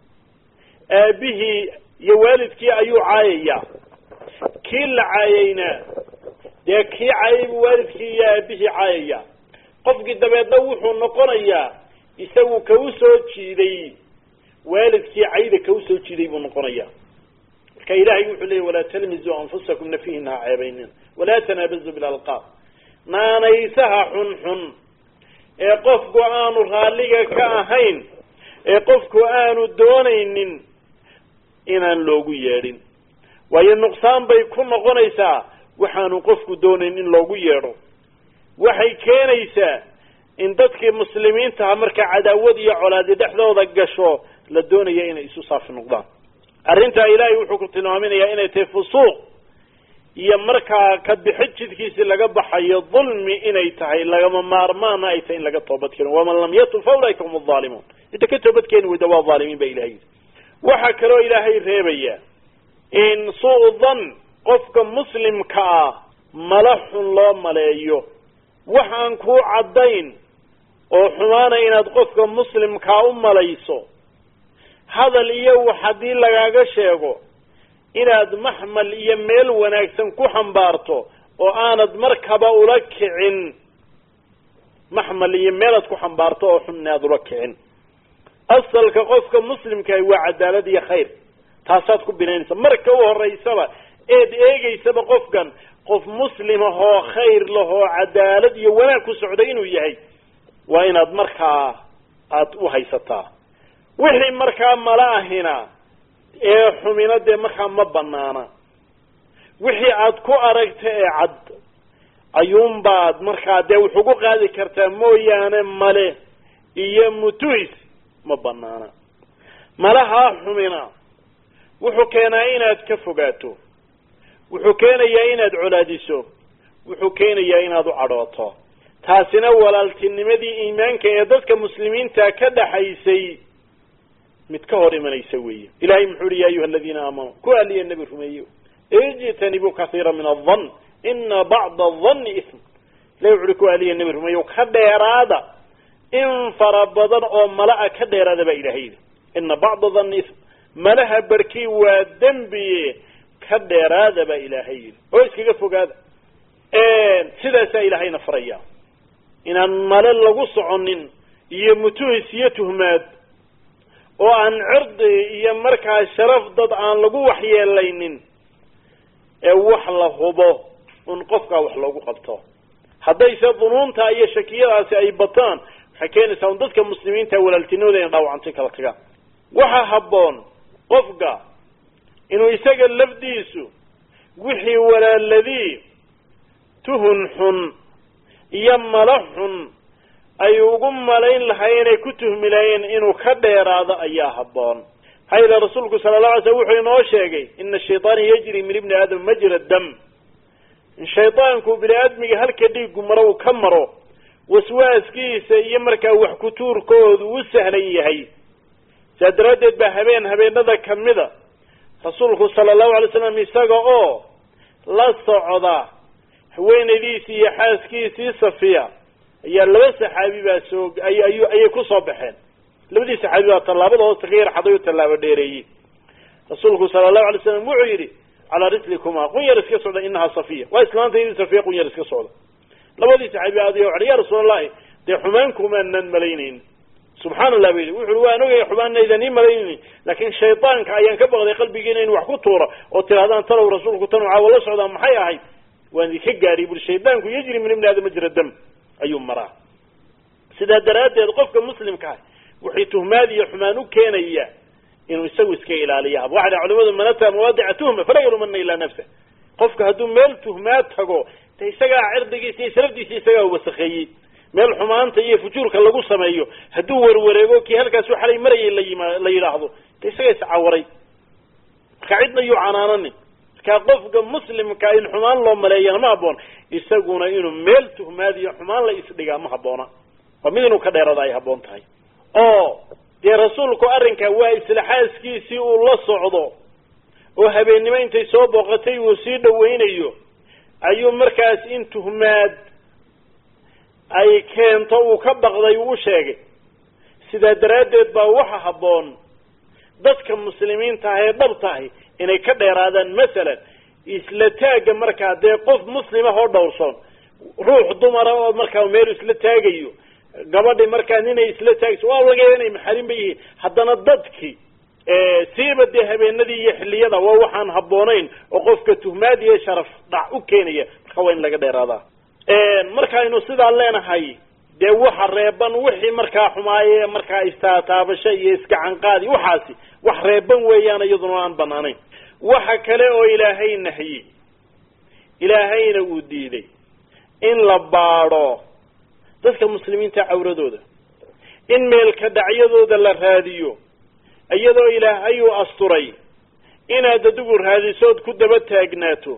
aabihii iyo waalidkii ayuu caayayaa kii la caayayna dee kii caayay buu waalidkii iyo aabihii caayaya qofkii dabeedna wuxuu noqonayaa isagu ka u soo jiiday waalidkii cayda ka u soo jiiday buu noqonayaa marka ilahay wuxuu leeyay walaa talmizuu anfusakum nafihin ha ceebaynin walaa tanaabazu bilalqaab naanaysaha xunxun ee qofku aanu raalliga ka ahayn ee qofku aanu doonaynin inaan loogu yeedhin waayo nuqsaan bay ku noqonaysaa waxaanu qofku doonayn in loogu yeedho waxay keenaysaa in dadkii muslimiintaha markaa cadaawad iyo colaadi dhexdooda gasho la doonaya inay isu saafi noqdaan arrintaa ilaahay wuxuu ku tilmaaminayaa inay tahay fusuuq iyo markaa ka bixi jidkiisi laga baxayo dulmi inay tahay lagama maarmaana ay tahay in laga toobad keeno waman lam yatub fa ulaika hum alzaalimuun inta ka toobad keeni weyda waa dhaalimiin ba ilahay yidhi waxaa kaloo ilaahay reebaya in suu dan qofka muslimka ah mala xun loo maleeyo wax aan kuu caddayn oo xumaana inaad qofka muslimkaa u malayso hadal iyo wax haddii lagaaga sheego inaad maxmal iyo meel wanaagsan ku xambaarto oo aanad markaba ula kicin maxmal iyo meelaad ku xambaarto oo xun inaad ula kicin asalka qofka muslimkahi waa cadaalad iyo khayr taasaad ku binaynaysa marka u horeysaba eed eegeysaba qofkan qof muslim ahoo khayr lahoo cadaalad iyo wanaag ku socda inuu yahay waa inaad markaa aada u haysataa wixii markaa mala ahina ee xumina dee markaa ma banaana wixii aad ku aragta ee cad ayuunbaad markaa dee wax ugu qaadi kartaa mooyaane male iyo mutuhis ma banaana malahaa xumina wuxuu keenaa inaad ka fogaato wuxuu keenayaa inaad colaadiso wuxuu keenayaa inaad u cadhooto taasina walaaltinimadii iimaanka ee dadka muslimiinta ka dhaxaysay mid ka hor imanaysa weeye ilahay muxuu uhi ya ayuha aladiina aamanuu ku aliya nebi rumeeyo ijtanibuu kaiira min adan ina bacda adanni ism ilahi wuxu uhi ku aliya nebi rumeeyo ka dheeraada in fara badan oo mala-a ka dheeraada baa ilahay yidhi ina bacda danni ism malaha barkii waa dembiye ka dheeraada baa ilaahay yidhi oo iskaga fogaada sidaasaa ilaahayna faraya inaan male lagu soconin iyo mutuhis iyo tuhmaad oo aan cirdi iyo markaa sharaf dad aan lagu waxyeelaynin ee wax la hubo un qofkaa wax loogu qabto haddayse dunuunta iyo shakiyadaasi ay bataan waxay keenaysaa un dadka muslimiinta walaaltinimada ina dhaawacantay kala tagaan waxaa habboon qofka inuu isaga lafdiisu wixii walaaladii tuhun xun iyo mala xun ay ugu malayn lahaayeen ay ku tuhmi lahaayeen inuu ka dheeraado ayaa habboon maxaa yeele rasuulku sala la alay slam wuxuu inoo sheegay ina ashayطaana yajri min ibni aadam majra dam in shaydaanku bini aadmiga halka dhiigu maro uu ka maro waswaaskiisa iyo markaa wax kutuurkoodu u sahlan yahay saa daraaddeed baa habeen habeenada kamida rasuulku sala allahu alay slam isaga oo la socda haweenaydiisii iyo xaaskiisii safiya ayaa laba saxaabi baa soo ay ay ayay kusoo baxeen labadii saxaabi baa tallaabada hoosta ka yar xaday u tallaabo dheereeyey rasuulku sala allahu alay slam wuxuu yidhi calaa rislikuma qun yar iska socda inahaa safiya waa islaantaydii safiya qun yar iska socda labadii saxaabi aadiya waxay ya rasuul allahi dee xumaan kumaanan malaynayn subxaana allah ba yidhi wuxu ui waan ogaya xumaanaydan ii malaynaynin laakiin shaydaanka ayaan ka baqday qalbigiina in wax ku tuuro oo tirahdaan talow rasuulku tan caawa la socdaa maxay ahayd waan idinka gaadhiy buri shaydaanku yajri min ibni aadam majra dam ayuu maraa sidaa daraaddeed qofka muslimka ah waxay tuhmaad iyo xumaan u keenaya inuu isagu iska ilaaliya waxa dha culimadu man ataa mawaadica tuhma falaa yalumana ilaa nafsa qofka hadduu meel tuhmaad tago de isagaa cirdigiisa iyo sharafdiisa isagaa wasakheeyey meel xumaanta iyo fujuurka lagu sameeyo hadduu warwareego kii halkaasu xalay marayay layima la yidhaahdo de isagaa iscawaray marka cidna yuu canaananin markaa qofka muslimka in xumaan loo maleeyana ma habboon isaguna inuu meel tuhmaad iyo xumaan la isdhigaa ma habboona waa mid inuu ka dheerada ay habboon tahay oo dee rasuulku arrinkaa waa isla xaaskiisii uu la socdo oo habeennimo intay soo booqatay uu sii dhawaynayo ayuu markaas in tuhmaad ay keento uu ka baqday uu u sheegay sidaa daraaddeed baa waxa habboon dadka muslimiinta ah ee dhabtahay inay ka dheeraadaan masalan isla taagga markaa dee qof muslimah oo dhowrsoon ruux dumara oo markaa meel isla taagayo gabadhi markaa ninay isla taagayso waa laga yaaba inay maxarin ba yihiin haddana dadki siiba dee habeenadii iyo xilliyada waa waxaan habboonayn oo qofka tuhmaad iyo sharaf dhac u keenaya marka waa in laga dheeraadaa markaaynu sidaa leenahay dee waxa reeban wixii markaa xumaaye markaa istaataabasho iyo iskacanqaadi waxaasi wax reeban weeyaan iyaduna aan banaanayn waxa kale oo ilaahay nahyi ilaahayna uu diiday in la baadho dadka muslimiinta cawradooda in meelka dhacyadooda la raadiyo iyadoo ilaahay uu asturay inaad adigu raadisood ku daba taagnaato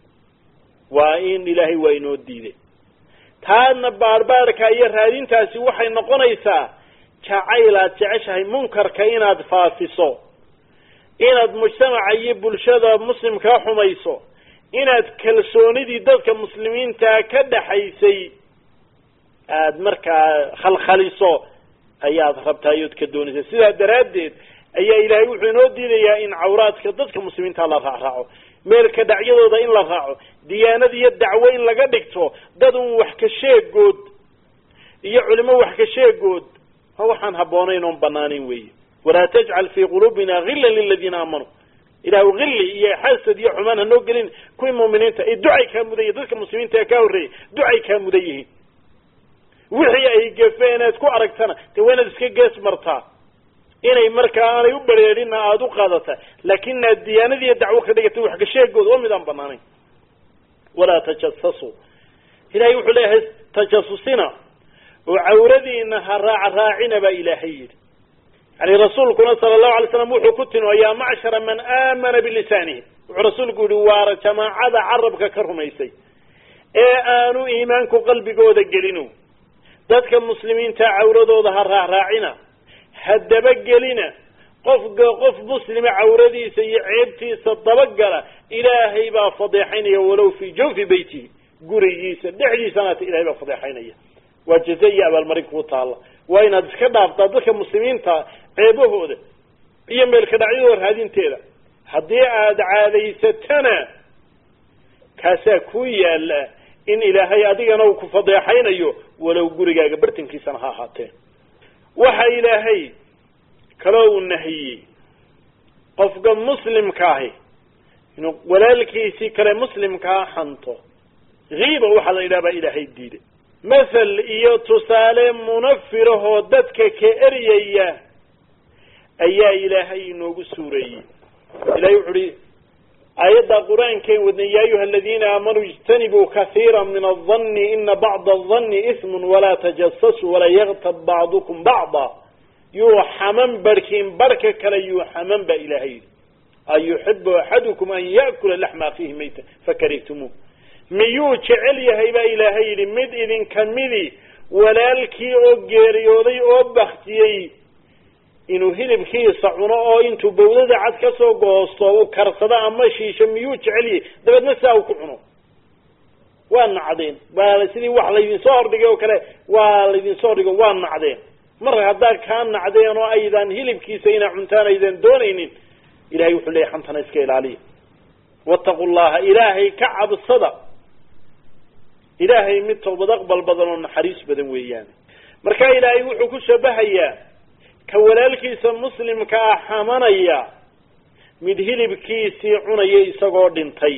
waa in ilaahay waa inoo diiday taadna baarbaarka iyo raadintaasi waxay noqonaysaa jacayl aad jeceshahay munkarka inaad faafiso inaad mujtamaca iyo bulshada muslimkaa xumayso inaad kalsoonidii dadka muslimiintaa ka dhaxaysay aada markaa khalkhaliso ayaad rabtaa iyood ka doonaysa sidaa daraaddeed ayaa ilaahay wuxuu inoo diidayaa in cawraadka dadka muslimiinta la raacraaco meelka dhacyadooda in la raaco diyaanad iyo dacwo in laga dhigto dad un wax ka sheegood iyo culimo wax ka sheegood waa waxaan habboonayn oon banaanayn weeye walaa tajcal fii quluubina hillan liladiina aamanuu ilahu hilli iyo xasad iyo xumaan hanoo gelin kuwii muuminiinta ee ducay kaa mudan yihin dadka muslimiinta ee kaa horreeyay ducay kaa mudan yihiin wixii ay gafeen eed ku aragtana dee waa inaad iska gees martaa inay markaa aanay u bereerinna aada u qaadata laakin aad diyaanadiiyo dacwo ka dhigatay wax ka sheegood waa mid aan banaanayn walaa tajasasuu ilahay wuxuu leeyahay tajasusina oo cawradiina ha raac raacina baa ilaahay yidhi yani rasuulkuna sala allahu alay slam wuxuu ku timi yaa macshara man aamana bilisaanihi wuxuu rasuulku yihi waara jamaacada carabka ka rumaysay ee aanu iimaanku qalbigooda gelino dadka muslimiinta cawradooda ha raacraacina ha dabagelina qofka qof muslima cawradiisa iyo ceebtiisa dabagala ilaahay baa fadeexaynaya walow fii jawfi beytihi gurigiisa dhexdiisanaata ilahay baa fadeexaynaya waa jaza iyo abaalmarin kuu taalla waa inaad iska dhaaftaa dadka muslimiinta ceebahooda iyo meelka dhacyadooda raadinteeda haddii aada caadaysatana kaasaa kuu yaalla in ilaahay adigana uu ku fadeexaynayo walow gurigaaga bartankiisana ha ahaatee waxa ilaahay kaloo uu nahiyey qofka muslimka ahi inuu walaalkiisii kale muslimkaa xanto kiiba waxaa la yidhaha baa ilaahay diiday mathal iyo tusaale munafirahoo dadka ka eryaya ayaa ilaahay inoogu suureeyey ilahay wuxu uhi aayadda qur-aankeen wadnay ya ayuha aladiina aamanuu ijtanibuu kahiira min aldanni ina bacda aldanni ismun walaa tajasasuu walaa yaktab bacdukum bacda yuu xaman barhkiin barhka kale yuu xaman ba ilaahay yidhi ayuxibu axadukum an ya'kula laxma akhiihi mayta fakarihtumuu miyuu jecel yahay baa ilaahay yidhi mid idinka midi walaalkii oo geeriyooday oo baktiyey inuu hilibkiisa cuno oo intuu bawdada cad ka soo goosto uu karsado ama shiisho miyuu jecel yahay dabeedna sidaa uu ku cuno waa nacdeen waa sidii wax laydinsoo hordhigay oo kale waa laydinsoo hordhigo waa nacdeen mar haddaad kaa nacdeen oo aydan hilibkiisa inaa cuntaan aydan doonaynin ilahay wuxuu leeyahy xantana iska ilaaliya wattaqu llaha ilaahay ka cabsada ilaahay mid tawbad aqbal badan oo naxariis badan weeyaan marka ilaahay wuxuu ku shabahayaa ka walaalkiisa muslimka ah xamanaya mid hilibkiisii cunaya isagoo dhintay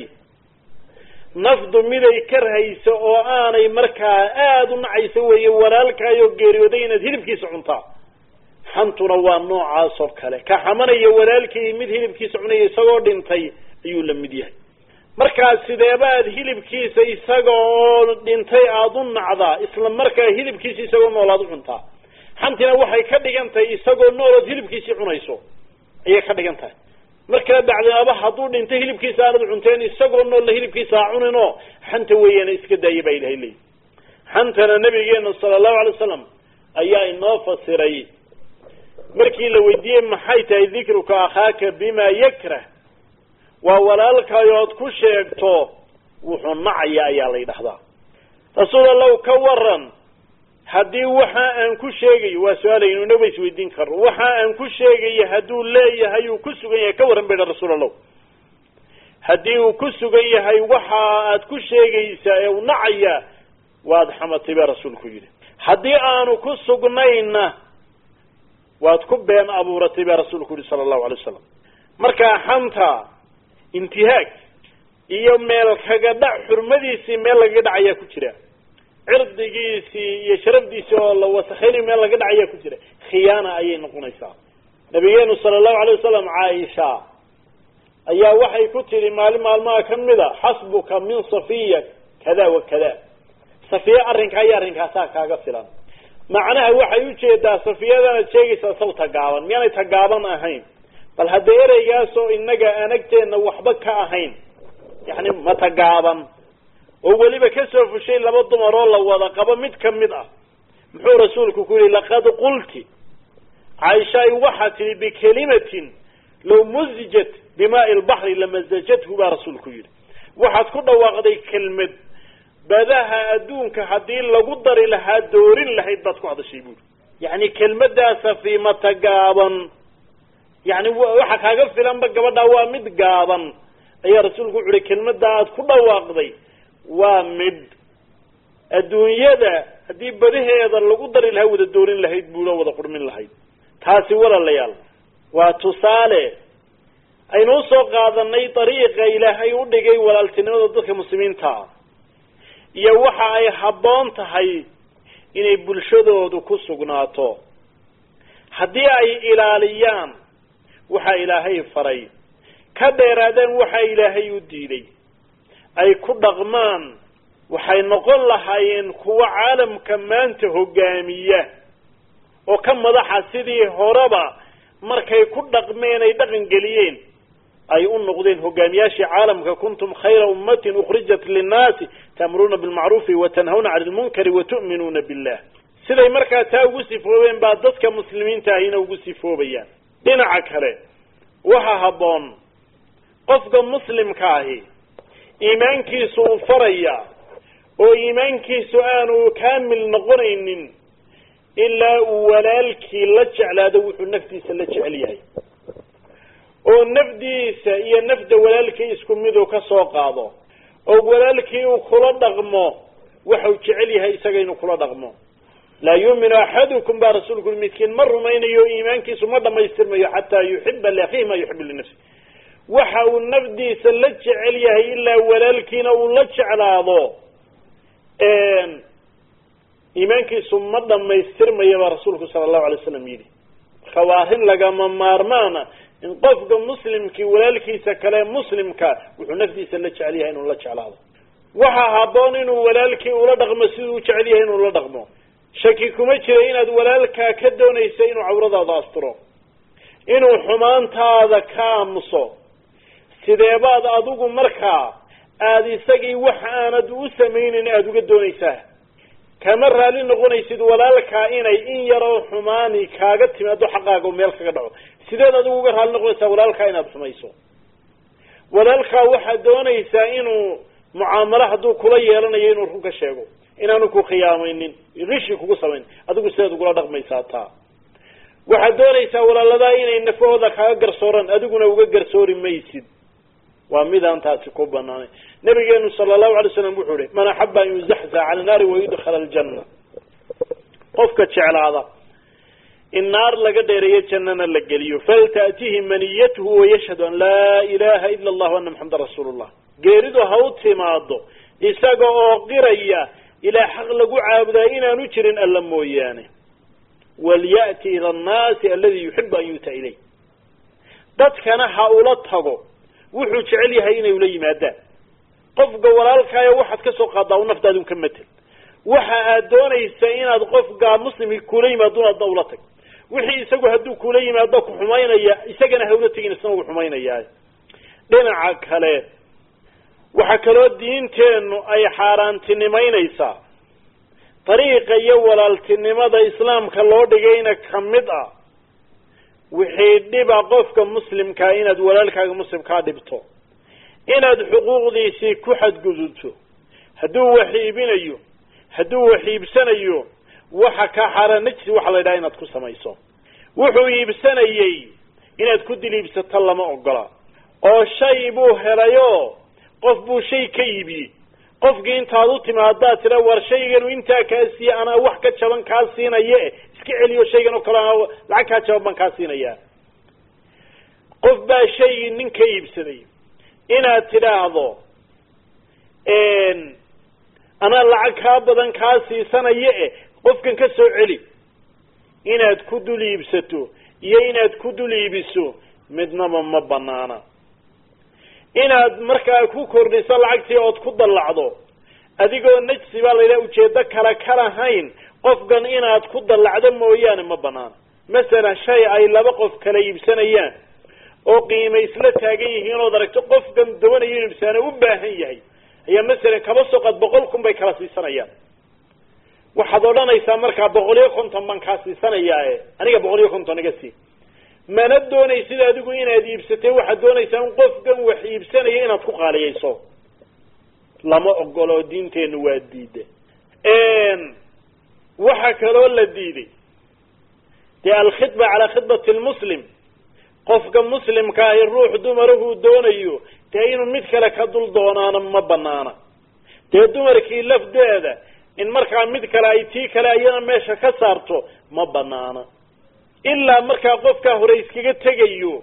nafdu miday karhayso oo aanay markaa aada u nacayso weeye walaalkaayoo geeriyooday inaad hilibkiisa cuntaa xantuna waa noocaas oo kale ka xamanaya walaalkii mid hilibkiisa cunaya isagoo dhintay ayuu la mid yahay markaa sideebaad hilibkiisa isaga oo dhintay aada u nacdaa isla markaa hilibkiisa isagoo noolaad u cuntaa xantina waxay ka dhigan tahay isagoo noolood hilibkiisii cunayso ayay ka dhigan tahay markaa bacdinaba hadduu dhintay hilibkiisa aanad cunteen isagoo noolla hilibkiisa ha cunin oo xanta weeyaana iska daaya baa ilahay leeyi xantana nabigeena sala allahu alay wasalam ayaa inoo fasiray markii la weydiiyey maxay tahay dikruka akhaaka bima yakrah waa walaalkayood ku sheegto wuxuu nacaya ayaa la yidhahdaa rasuul allow ka waran haddii waxa aan ku sheegayo waa su-aalaynu inaba isweydiin karno waxa aan ku sheegayo hadduu leeyahay uu ku sugan yahay ka warran bay dha rasuul allow haddii uu ku sugan yahay waxa aad ku sheegaysaa ee u nacaya waad xamatay baa rasuulku yidhi haddii aanu ku sugnayna waad ku been abuuratay baa rasuulku yihi sala allahu alay wasalam markaa xanta intihaag iyo meel kaga dhac xurmadiisii meel lagaga dhac ayaa ku jira cirdigiisii iyo sharafdiisii oo la wasakeynayo meel laga dhac ayaa ku jira khiyaana ayay noqonaysaa nabigeenu sala allahu alay wasalam caaisha ayaa waxay ku tidhi maalin maalmaha ka mida xasbuka min safiya kada wa kada safiya arrinkaa iyo arrinkaasaa kaaga filan macnaha waxay ujeedaa safiyadanaad sheegaysaa saw tagaaban miyaanay tagaaban ahayn bal haddee ereygaasoo inaga aan agteenna waxba ka ahayn yani ma tagaaban oo weliba kasoo fushay laba dumar oo la wada qabo mid kamid ah muxuu rasuulku ku yihi laqad qulti caaishaay waxaa tihi bikelimatin low muzijat bimaai lbaxri lamasajathu baa rasuulku yihi waxaad ku dhawaaqday kelmad badaha adduunka haddii lagu dari lahaa doorin lahayd baad ku hadashay buuri yani kelmadaasa fiimata gaaban yani waxa kaaga filanba gabadhaa waa mid gaaban ayaa rasuulku wuxu uhi kelmada aad ku dhawaaqday waa mid adduunyada haddii badaheeda lagu dari lahaa wada doorin lahayd buulo wada qurmin lahayd taasi walaalayaal waa tusaale aynu usoo qaadanay dariiqa ilaahay u dhigay walaaltinimada dadka muslimiinta ah iyo waxa ay habboon tahay inay bulshadoodu ku sugnaato haddii ay ilaaliyaan waxa ilaahay faray ka dheeraadaan waxa ilaahay u diiday ay ku dhaqmaan waxay noqon lahaayeen kuwa caalamka maanta hogaamiya oo ka madaxa sidii horeba markay ku dhaqmeen ay dhaqan geliyeen ay u noqdeen hogaamiyaashii caalamka kuntum khayra ummatin ukhrijat linnaasi ta'muruuna bilmacruufi watanhawna cani lmunkari watu'minuuna billah siday markaa taa ugu sifoobeen baa dadka muslimiinta ahina ugu sifoobayaan dhinaca kale waxaa habboon qofka muslimka ahi iimaankiisu uu faraya oo iimaankiisu aanu kaamil noqonaynin ilaa uu walaalkii la jeclaado wuxuu naftiisa la jecel yahay oo nafdiisa iyo nafda walaalkii isku miduu ka soo qaado oo walaalkii uu kula dhaqmo waxau jecel yahay isaga inuu kula dhaqmo laa yuuminu axadukum baa rasuulku ui midkiin ma rumaynayo iimaankiisu ma dhamaystirmayo xataa yuxiba liakhiihi ma yuxibu linafsi waxa uu nafdiisa la jecel yahay ilaa walaalkiina uu la jeclaado iimaankiisu ma dhamaystirmayo baa rasuulku sala allahu alay waslam yidhi marka waa arrin lagama maarmaana in qofka muslimkii walaalkiisa kale muslimka wuxuu nafdiisa la jecel yahay inuu la jeclaado waxaa habboon inuu walaalkii ula dhaqmo siduu u jecel yahay inuu la dhaqmo shaki kuma jira inaad walaalkaa ka doonaysa inuu cawradaada asturo inuu xumaantaada ka aamuso sideebaad adigu markaa aada isagii wax aanad u samaynin aada uga doonaysaa kama raalli noqonaysid walaalkaa inay in yaroo xumaani kaaga timaado xaqaaga meel kaga dhaco sideed adigu uga raalli noqonaysaa walaalkaa inaad xumayso walaalkaa waxaad doonaysaa inuu mucaamalo hadduu kula yeelanayo inuu run ka sheego inaanu ku khiyaamaynin rishi kugu samayn adigu sideed ugula dhaqmaysaa taa waxaad doonaysaa walaaladaa inay nafahooda kaaga garsooraan adiguna uga garsoori maysid waa midaan taasi ku banaanay nabigeenu sala allahu alay slam wuxuu ihi man axaba an yuzaxzax cala naari wayudkhala aljanna qofka jeclaada in naar laga dheereeyo jannana la geliyo faltaatihi maniyatuhu wayashhadu an laa ilaha ila allah ana maxamedan rasuulu llah geeridu ha u timaado isaga oo qiraya ilaa xaq lagu caabudaa inaanu jirin alla mooyaane walya'ti ila annaasi aladi yuxibu an yu'ta ilayh dadkana ha ula tago wuxuu jecel yahay inay ula yimaadaan qofka walaalkaayo waxaad ka soo qaadaa u naftaadun ka matel waxa aad doonaysa inaad qofka muslimki kula yimaadun adna ula tag wixii isagu hadduu kula yimaado ku xumaynaya isagana hawla tegin isna uu xumaynayaa dhinaca kale waxaa kaloo diinteennu ay xaaraantinimaynaysaa dariiqa iyo walaaltinimada islaamka loo dhigayna ka mid ah wixii dhiba qofka muslimkaa inaad walaalkaaga muslimkaa dhibto inaad xuquuqdiisii ku xadgudubto hadduu wax iibinayo hadduu wax iibsanayo waxa kaa xaaraan najsi waxa la yidhaha inaad ku samayso wuxuu iibsanayey inaad ku dil iibsato lama ogola oo shay buu helayo qof buu shay ka iibiyey qofkii intaad u timaadaa tira war shayganu intaa kaa siiye anaa wax ka jaban kaa siinaye iska celiyo shaygan oo kale anaa lacag kaa jaban baan kaa siinayaa qof baa shaygii nin ka iibsaday inaad tidhaahdo anaa lacag kaa badan kaa siisanaye e qofkan ka soo celi inaad ku dul iibsato iyo inaad ku dul iibiso midnaba ma banaana inaad markaa ku kordhiso lacagtii ood ku dallacdo adigoo najsi baa la yidhaha ujeedo kale ka lahayn qofkan inaad ku dallacdo mooyaane ma banaana masalan shay ay laba qof kala iibsanayaan oo qiima isla taagan yihiin ood aragto qofkan doonayo inu ibsaano u baahan yahay ayaa masalan kaba soqad boqol kun bay kala siisanayaan waxaad odhanaysaa markaa boqol iyo konton baan kaa siisanayaae aniga boqol iyo konton iga sii mana doonaysid adigu inaad iibsatay waxaad doonaysaa in qofkan wax iibsanaya inaad ku qaaliyayso lama ogolo diinteennu waa diida waxa kaloo la diiday dee alkhidba calaa khidbati lmuslim qofka muslimka ahi ruux dumarahuu doonayo dee inuu mid kale ka dul doonaana ma banaana dee dumarkii lafdeeda in markaa mid kale ay tii kale ayana meesha ka saarto ma banaana ilaa markaa qofkaa hore iskaga tegayo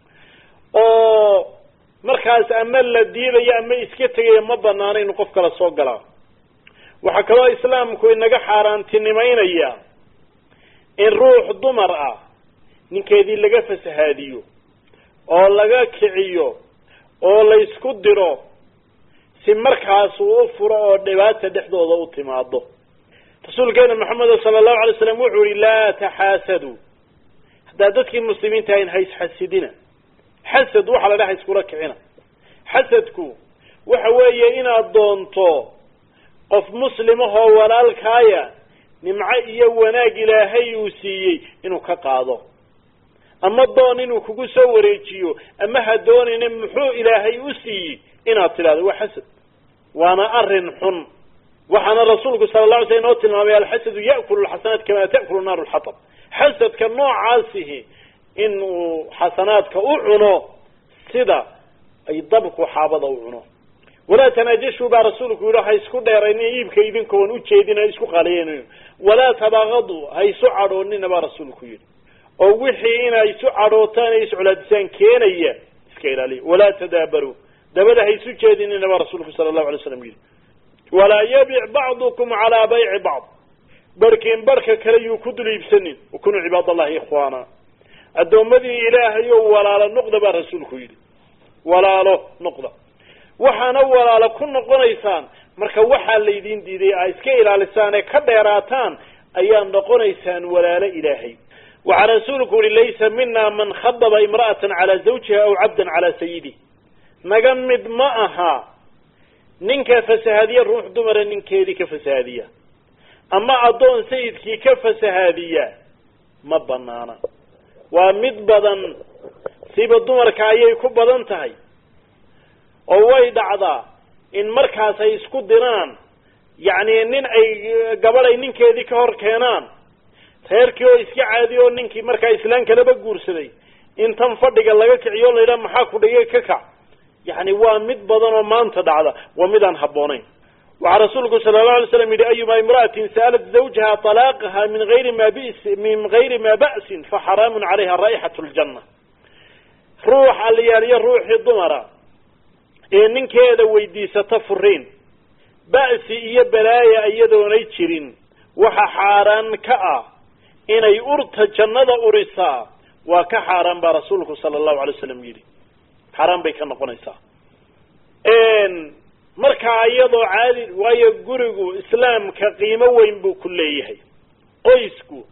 oo markaas ama la diidayo ama iska tegayo ma banaana inuu qof kale soo galaa waxaa kaloo islaamku inaga xaaraantinimaynaya in ruux dumar ah ninkeedii laga fasahaadiyo oo laga kiciyo oo la isku diro si markaas uu u furo oo dhibaata dhexdooda u timaado rasuulkeena maxamed sala allahu alay slam wuxuu yihi laa taxaasaduu haddaad dadkii muslimiinta ahayn haysxasidina xasad waxaa la dhaha iskula kicina xasadku waxa weeye inaad doonto qof muslimahoo walaalkaaya nimco iyo wanaag ilaahay uu siiyey inuu ka qaado ama doon inuu kugu soo wareejiyo ama ha doonine muxuu ilaahay u siiyey inaad tidhahdo waa xasad waana arrin xun waxaana rasuulku sala la alay sl inoo tilmaamay alxasadu ya'kulu lxasanaat kama ta'kulu naaru lxatab xasadka noocaasihi in uu xasanaadka u cuno sida ay dabku xaabada u cuno walaa tanaajashuu baa rasuulku yihi ha isku dheeraynin iibka idinkoon ujeedin ha isku qaaliyeyn walaa tabaaqaduu ha isu cadhoonina baa rasuulku yihi oo wixii inay isu cadhootaan ay iscolaadisaan keenaya iska ilaaliya walaa tadaabaruu dabada ha isu jeedinina baa rasuulku sala allahu alay slam yihi walaa yabic bacdukum calaa bayci bacd barhkiin barhka kale yuu ku dul iibsanin wakunuu cibaad allahi ikhwaana addoommadii ilaahay oo walaalo noqda baa rasuulku yidhi walaalo noqda waxaana walaalo ku noqonaysaan marka waxaa laydin diiday aa iska ilaalisaan ee ka dheeraataan ayaa noqonaysaan walaalo ilaahay waxaa rasuulku uhi laysa mina man khadaba imra'atan calaa zawjiha aw cabdan calaa sayidih naga mid ma aha ninka fasahaadiya ruux dumara ninkeedii ka fasahaadiya ama addoon sayidkii ka fasahaadiya ma banaana waa mid badan siba dumarka ayay ku badan tahay oo way dhacdaa in markaas ay isku diraan yacni nin ay gabadh ay ninkeedii ka hor keenaan reerkii oo iska caadiyo oo ninkii markaa islaan kaleba guursaday in tan fadhiga laga kiciyo o la yidhaha maxaa ku dhigay ka kac yacni waa mid badan oo maanta dhacda waa mid aan habboonayn waxaa rasuulku sala allahu alay slam yidhi ayuma imra'atin sa'alat zawjaha talaaqaha min gayri ma bis min gayri ma ba'sin fa xaraamun calayha raa'ixatu ljanna ruux aliyaaliyo ruuxii dumara ee ninkeeda weydiisata furiin ba'si iyo balaaya iyadoonay jirin waxa xaaraan ka ah inay urta jannada urisaa waa ka xaaraan baa rasuulku sala allahu alay wasalam yidhi xaaraan bay ka noqonaysaa markaa iyadoo caadi waayo gurigu islaamka qiimo weyn buu ku leeyahay qoysku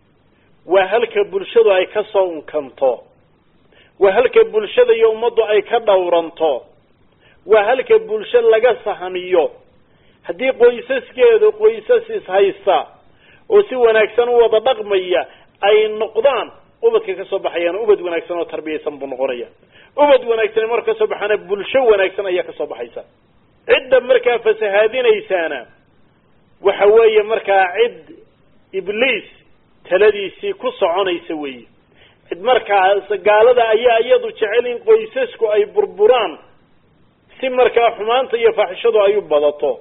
waa halka bulshadu ay ka soo unkanto waa halka bulshada iyo ummaddu ay ka dhowranto waa halka bulsho laga sahamiyo haddii qoysaskeedu qoysas ishaysta oo si wanaagsan u wada dhaqmaya ay noqdaan ubadka ka soo baxayaan ubad wanaagsan oo tarbiyaysan buu noqonaya ubad wanaagsan marka kasoo baxaana bulsho wanaagsan ayaa kasoo baxaysa cidda markaa fasahaadinaysaana waxa weeye markaa cid ibliis taladiisii ku soconaysa weeye cid markaas gaalada ayaa iyadu jecel in qoysasku ay burburaan si markaa xumaanta iyo faaxishadu ay u badato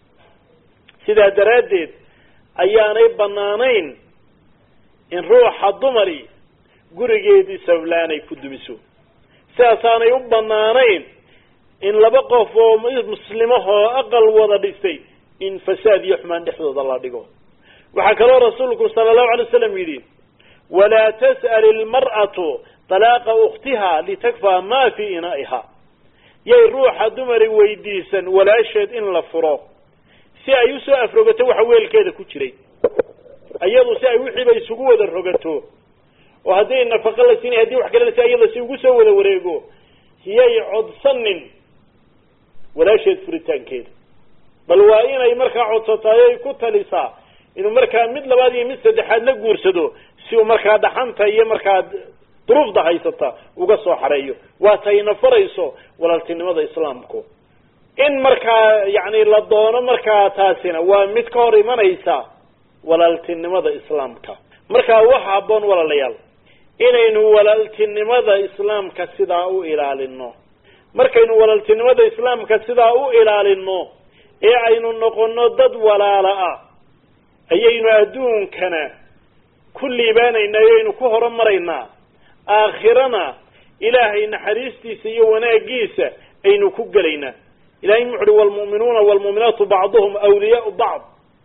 sidaa daraaddeed ayaanay banaanayn in ruuxa dumari gurigeedii sablaanay ku dumiso sidaasaanay u banaanayn in laba qof oo muslimahoo aqal wada dhistay in fasaad iyo xumaan dhexdooda la dhigo waxaa kaloo rasuulku sala allahu alay waslam yidhi walaa tas'al ilmar'atu talaaqa ukhtiha litakfaa ma fii inaa'iha yay ruuxa dumari weydiisan walaasheed in la furo si ay usoo afrogato waxa weelkeeda ku jiray iyadu si ay wixiiba isugu wada rogato oo haddii nafaqo la siinay hadii wax kale la si iyada si ugu soo wada wareego hiyay codsanin walaasheed furitaankeeda bal waa inay markaa codsataay ay ku talisaa inuu markaa mid labaad iyo mid saddexaad la guursado si uu markaa dhaxanta iyo markaa duruufda haysata uga soo xareeyo waa tayna farayso walaaltinimada islaamku in markaa yacni la doono markaa taasina waa mid ka hor imanaysa walaaltinimada islaamka markaa waxa habboon walaalayaal inaynu walaaltinimada islaamka sidaa u ilaalino markaynu walaaltinimada islaamka sidaa u ilaalino ee aynu noqono dad walaala ah ayaynu adduunkana ku liibaanaynaa o aynu ku horumaraynaa aakhirana ilaahay naxariistiisa iyo wanaagiisa aynu ku gelaynaa ilahay muxu uhi waalmu'minuuna waalmu'minaatu bacduhum awliyaau bacd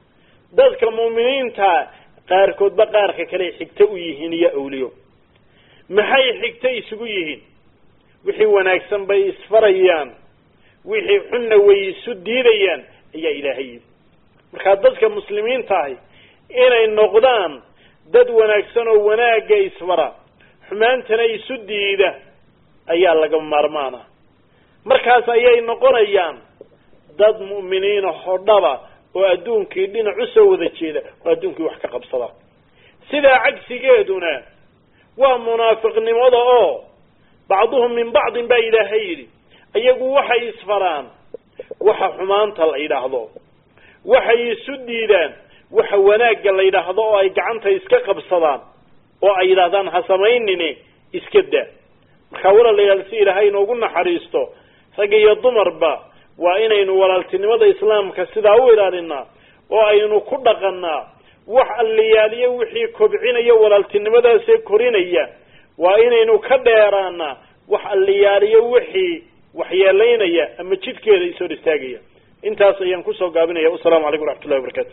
dadka mu'miniinta qaarkoodba qaarka kale xigto u yihiin iyo awliyo maxay xigto isugu yihiin wixii wanaagsan bay isfarayaan wixii xunna way isu diidayaan ayaa ilaahay yidhi markaa dadka muslimiinta ahi inay noqdaan dad wanaagsan oo wanaagga isfara xumaantana isu diida ayaa laga maarmaana markaas ayay noqonayaan dad mu'miniina hodhaba oo adduunkii dhinac usoo wada jeeda oo adduunkii wax ka qabsada sidaa cagsigeeduna waa munaafiqnimada oo bacduhum min bacdin baa ilaahay yidhi iyagu waxay isfaraan waxa xumaanta la yidhaahdo waxay isu diidaan waxa wanaagga la yidhaahdo oo ay gacanta iska qabsadaan oo ay yidhahdaan ha samaynine iska daa markaa walaalayaal si ilaahay inoogu naxariisto rag iyo dumarba waa inaynu walaaltinimada islaamka sidaa u ilaalinaa oo aynu ku dhaqanaa wax alliyaaliyo wixii kobcinaya walaaltinimadaasee korinaya waa inaynu ka dheeraanaa wax alliyaaliyo wixii waxyeelaynaya ama jidkeeda isoo istaagaya intaas ayaan kusoo gaabinaya wasalaamu calaykum waraxmatullahi wabarakatu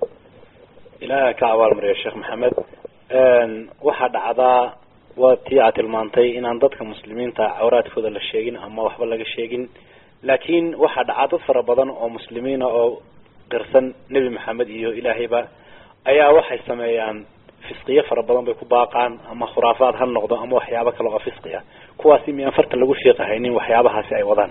ilaaha ka abaalmariya sheekh maxamed waxaa dhacdaa waa tii aad tilmaantay inaan dadka muslimiinta cawraadkooda la sheegin ama waxba laga sheegin laakiin waxaa dhacaa dad fara badan oo muslimiina oo qirsan nebi maxamed iyo ilaahayba ayaa waxay sameeyaan fisqiyo fara badan bay ku baaqaan ama khuraafaad ha noqdo ama waxyaabo kale oo fisqi ah kuwaasi miyaan farta lagu fiiqahaynin waxyaabahaasi ay wadaan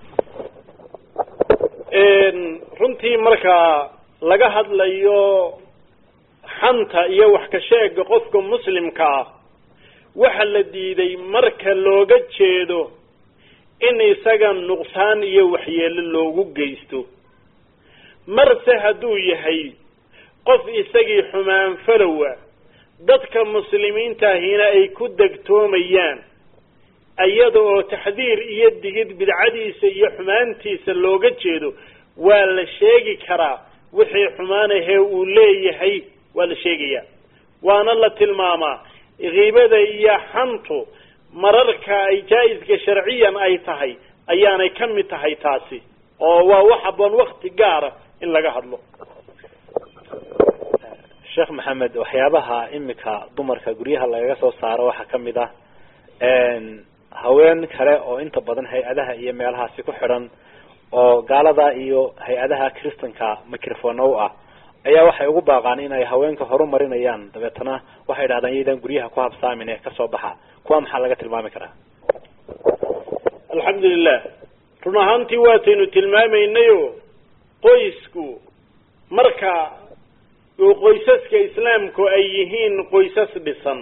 runtii marka laga hadlayo xanta iyo wax ka sheega qofka muslimka ah waxa la diiday marka looga jeedo in isaga nuqsaan iyo waxyeelo loogu geysto marse hadduu yahay qof isagii xumaan falowa dadka muslimiintaahina ay ku degtoomayaan iyada oo taxdiir iyo digid bidcadiisa iyo xumaantiisa looga jeedo waa la sheegi karaa wixii xumaanahee uu leeyahay waa la sheegayaa waana la tilmaamaa kiibada iyo xantu mararka ay jaa-iska sharciyan ay tahay ayaanay ka mid tahay taasi oo waa wax haboon wakti gaara in laga hadlo sheekh maxamed waxyaabaha imika dumarka guryaha lagaga soo saaro waxaa kamid ah haween kale oo inta badan hay-adaha iyo meelahaasi ku xidhan oo gaalada iyo hay-adaha kristanka microphone u ah ayaa waxay ugu baaqaan in ay haweenka horumarinayaan dabeetana waxay dhahdaan iyadan guryaha ku habsaamin ee kasoo baxa kuwa maxaa laga tilmaami karaa alxamdulilah run ahaantii waataynu tilmaamaynayo qoysku marka uu qoysaska islaamku ay yihiin qoysas dhisan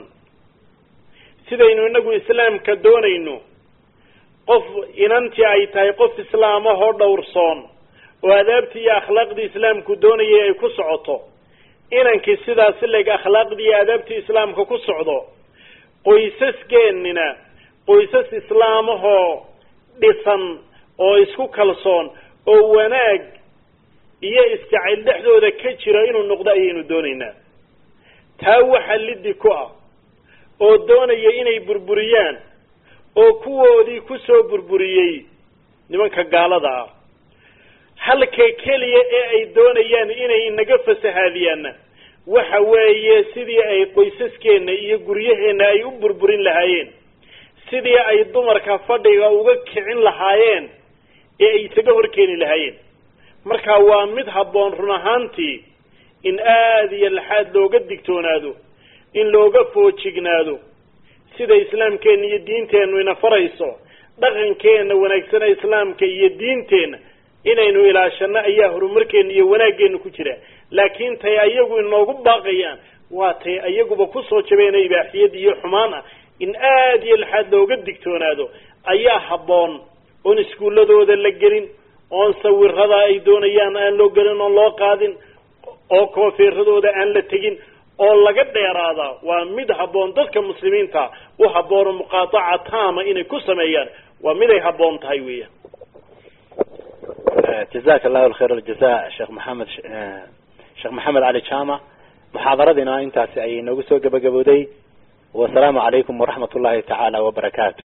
sidaynu inagu islaamka doonayno qof inantii ay tahay qof islaamahoo dhowrsoon oo adaabtii iyo akhlaaqdii islaamku doonayay ay ku socoto inankii sidaas leg akhlaaqdii iyo adaabtii islaamka ku socdo qoysaskeenina qoysas islaamahoo dhisan oo isku kalsoon oo wanaag iyo isjacayl dhexdooda ka jira inuu noqdo ayaynu doonaynaa taa waxa liddi ku ah oo doonaya inay burburiyaan oo kuwoodii kusoo burburiyey nimanka gaalada ah halka keliya ee ay doonayaan inay inaga fasahaadiyaanna waxa weeye sidii ay qoysaskeenna iyo guryaheenna ay u burburin lahaayeen sidii ay dumarka fadhiga uga kicin lahaayeen ee ay isaga horkeeni lahaayeen marka waa mid habboon run ahaantii in aada iyo laxaad looga digtoonaado in looga foojignaado sida islaamkeenna iyo diinteennu ina farayso dhaqankeenna wanaagsana islaamka iyo diinteenna inaynu ilaashano ayaa horumarkeena iyo wanaaggeena ku jira laakiin tay ayagu inoogu baaqayaan waa tay ayaguba kusoo jabeena ibaaxiyad iyo xumaan ah in aada iyo laxaad looga digtoonaado ayaa habboon oon iskuulladooda la gelin oon sawirada ay doonayaan aan loo gelin oon loo qaadin oo koofeeradooda aan la tegin oo laga dheeraada waa mid habboon dadka muslimiinta u habboon oo muqaataca taama inay ku sameeyaan waa miday habboon tahay weeyaan jazak allahu alkhayr aljaza sheekh maxamed sheekh maxamed cali jama muxaadaradiina intaasi ayay noogu soo gabagabowday wasalaamu calaykum waraxmat ullahi tacaala wabarakaatu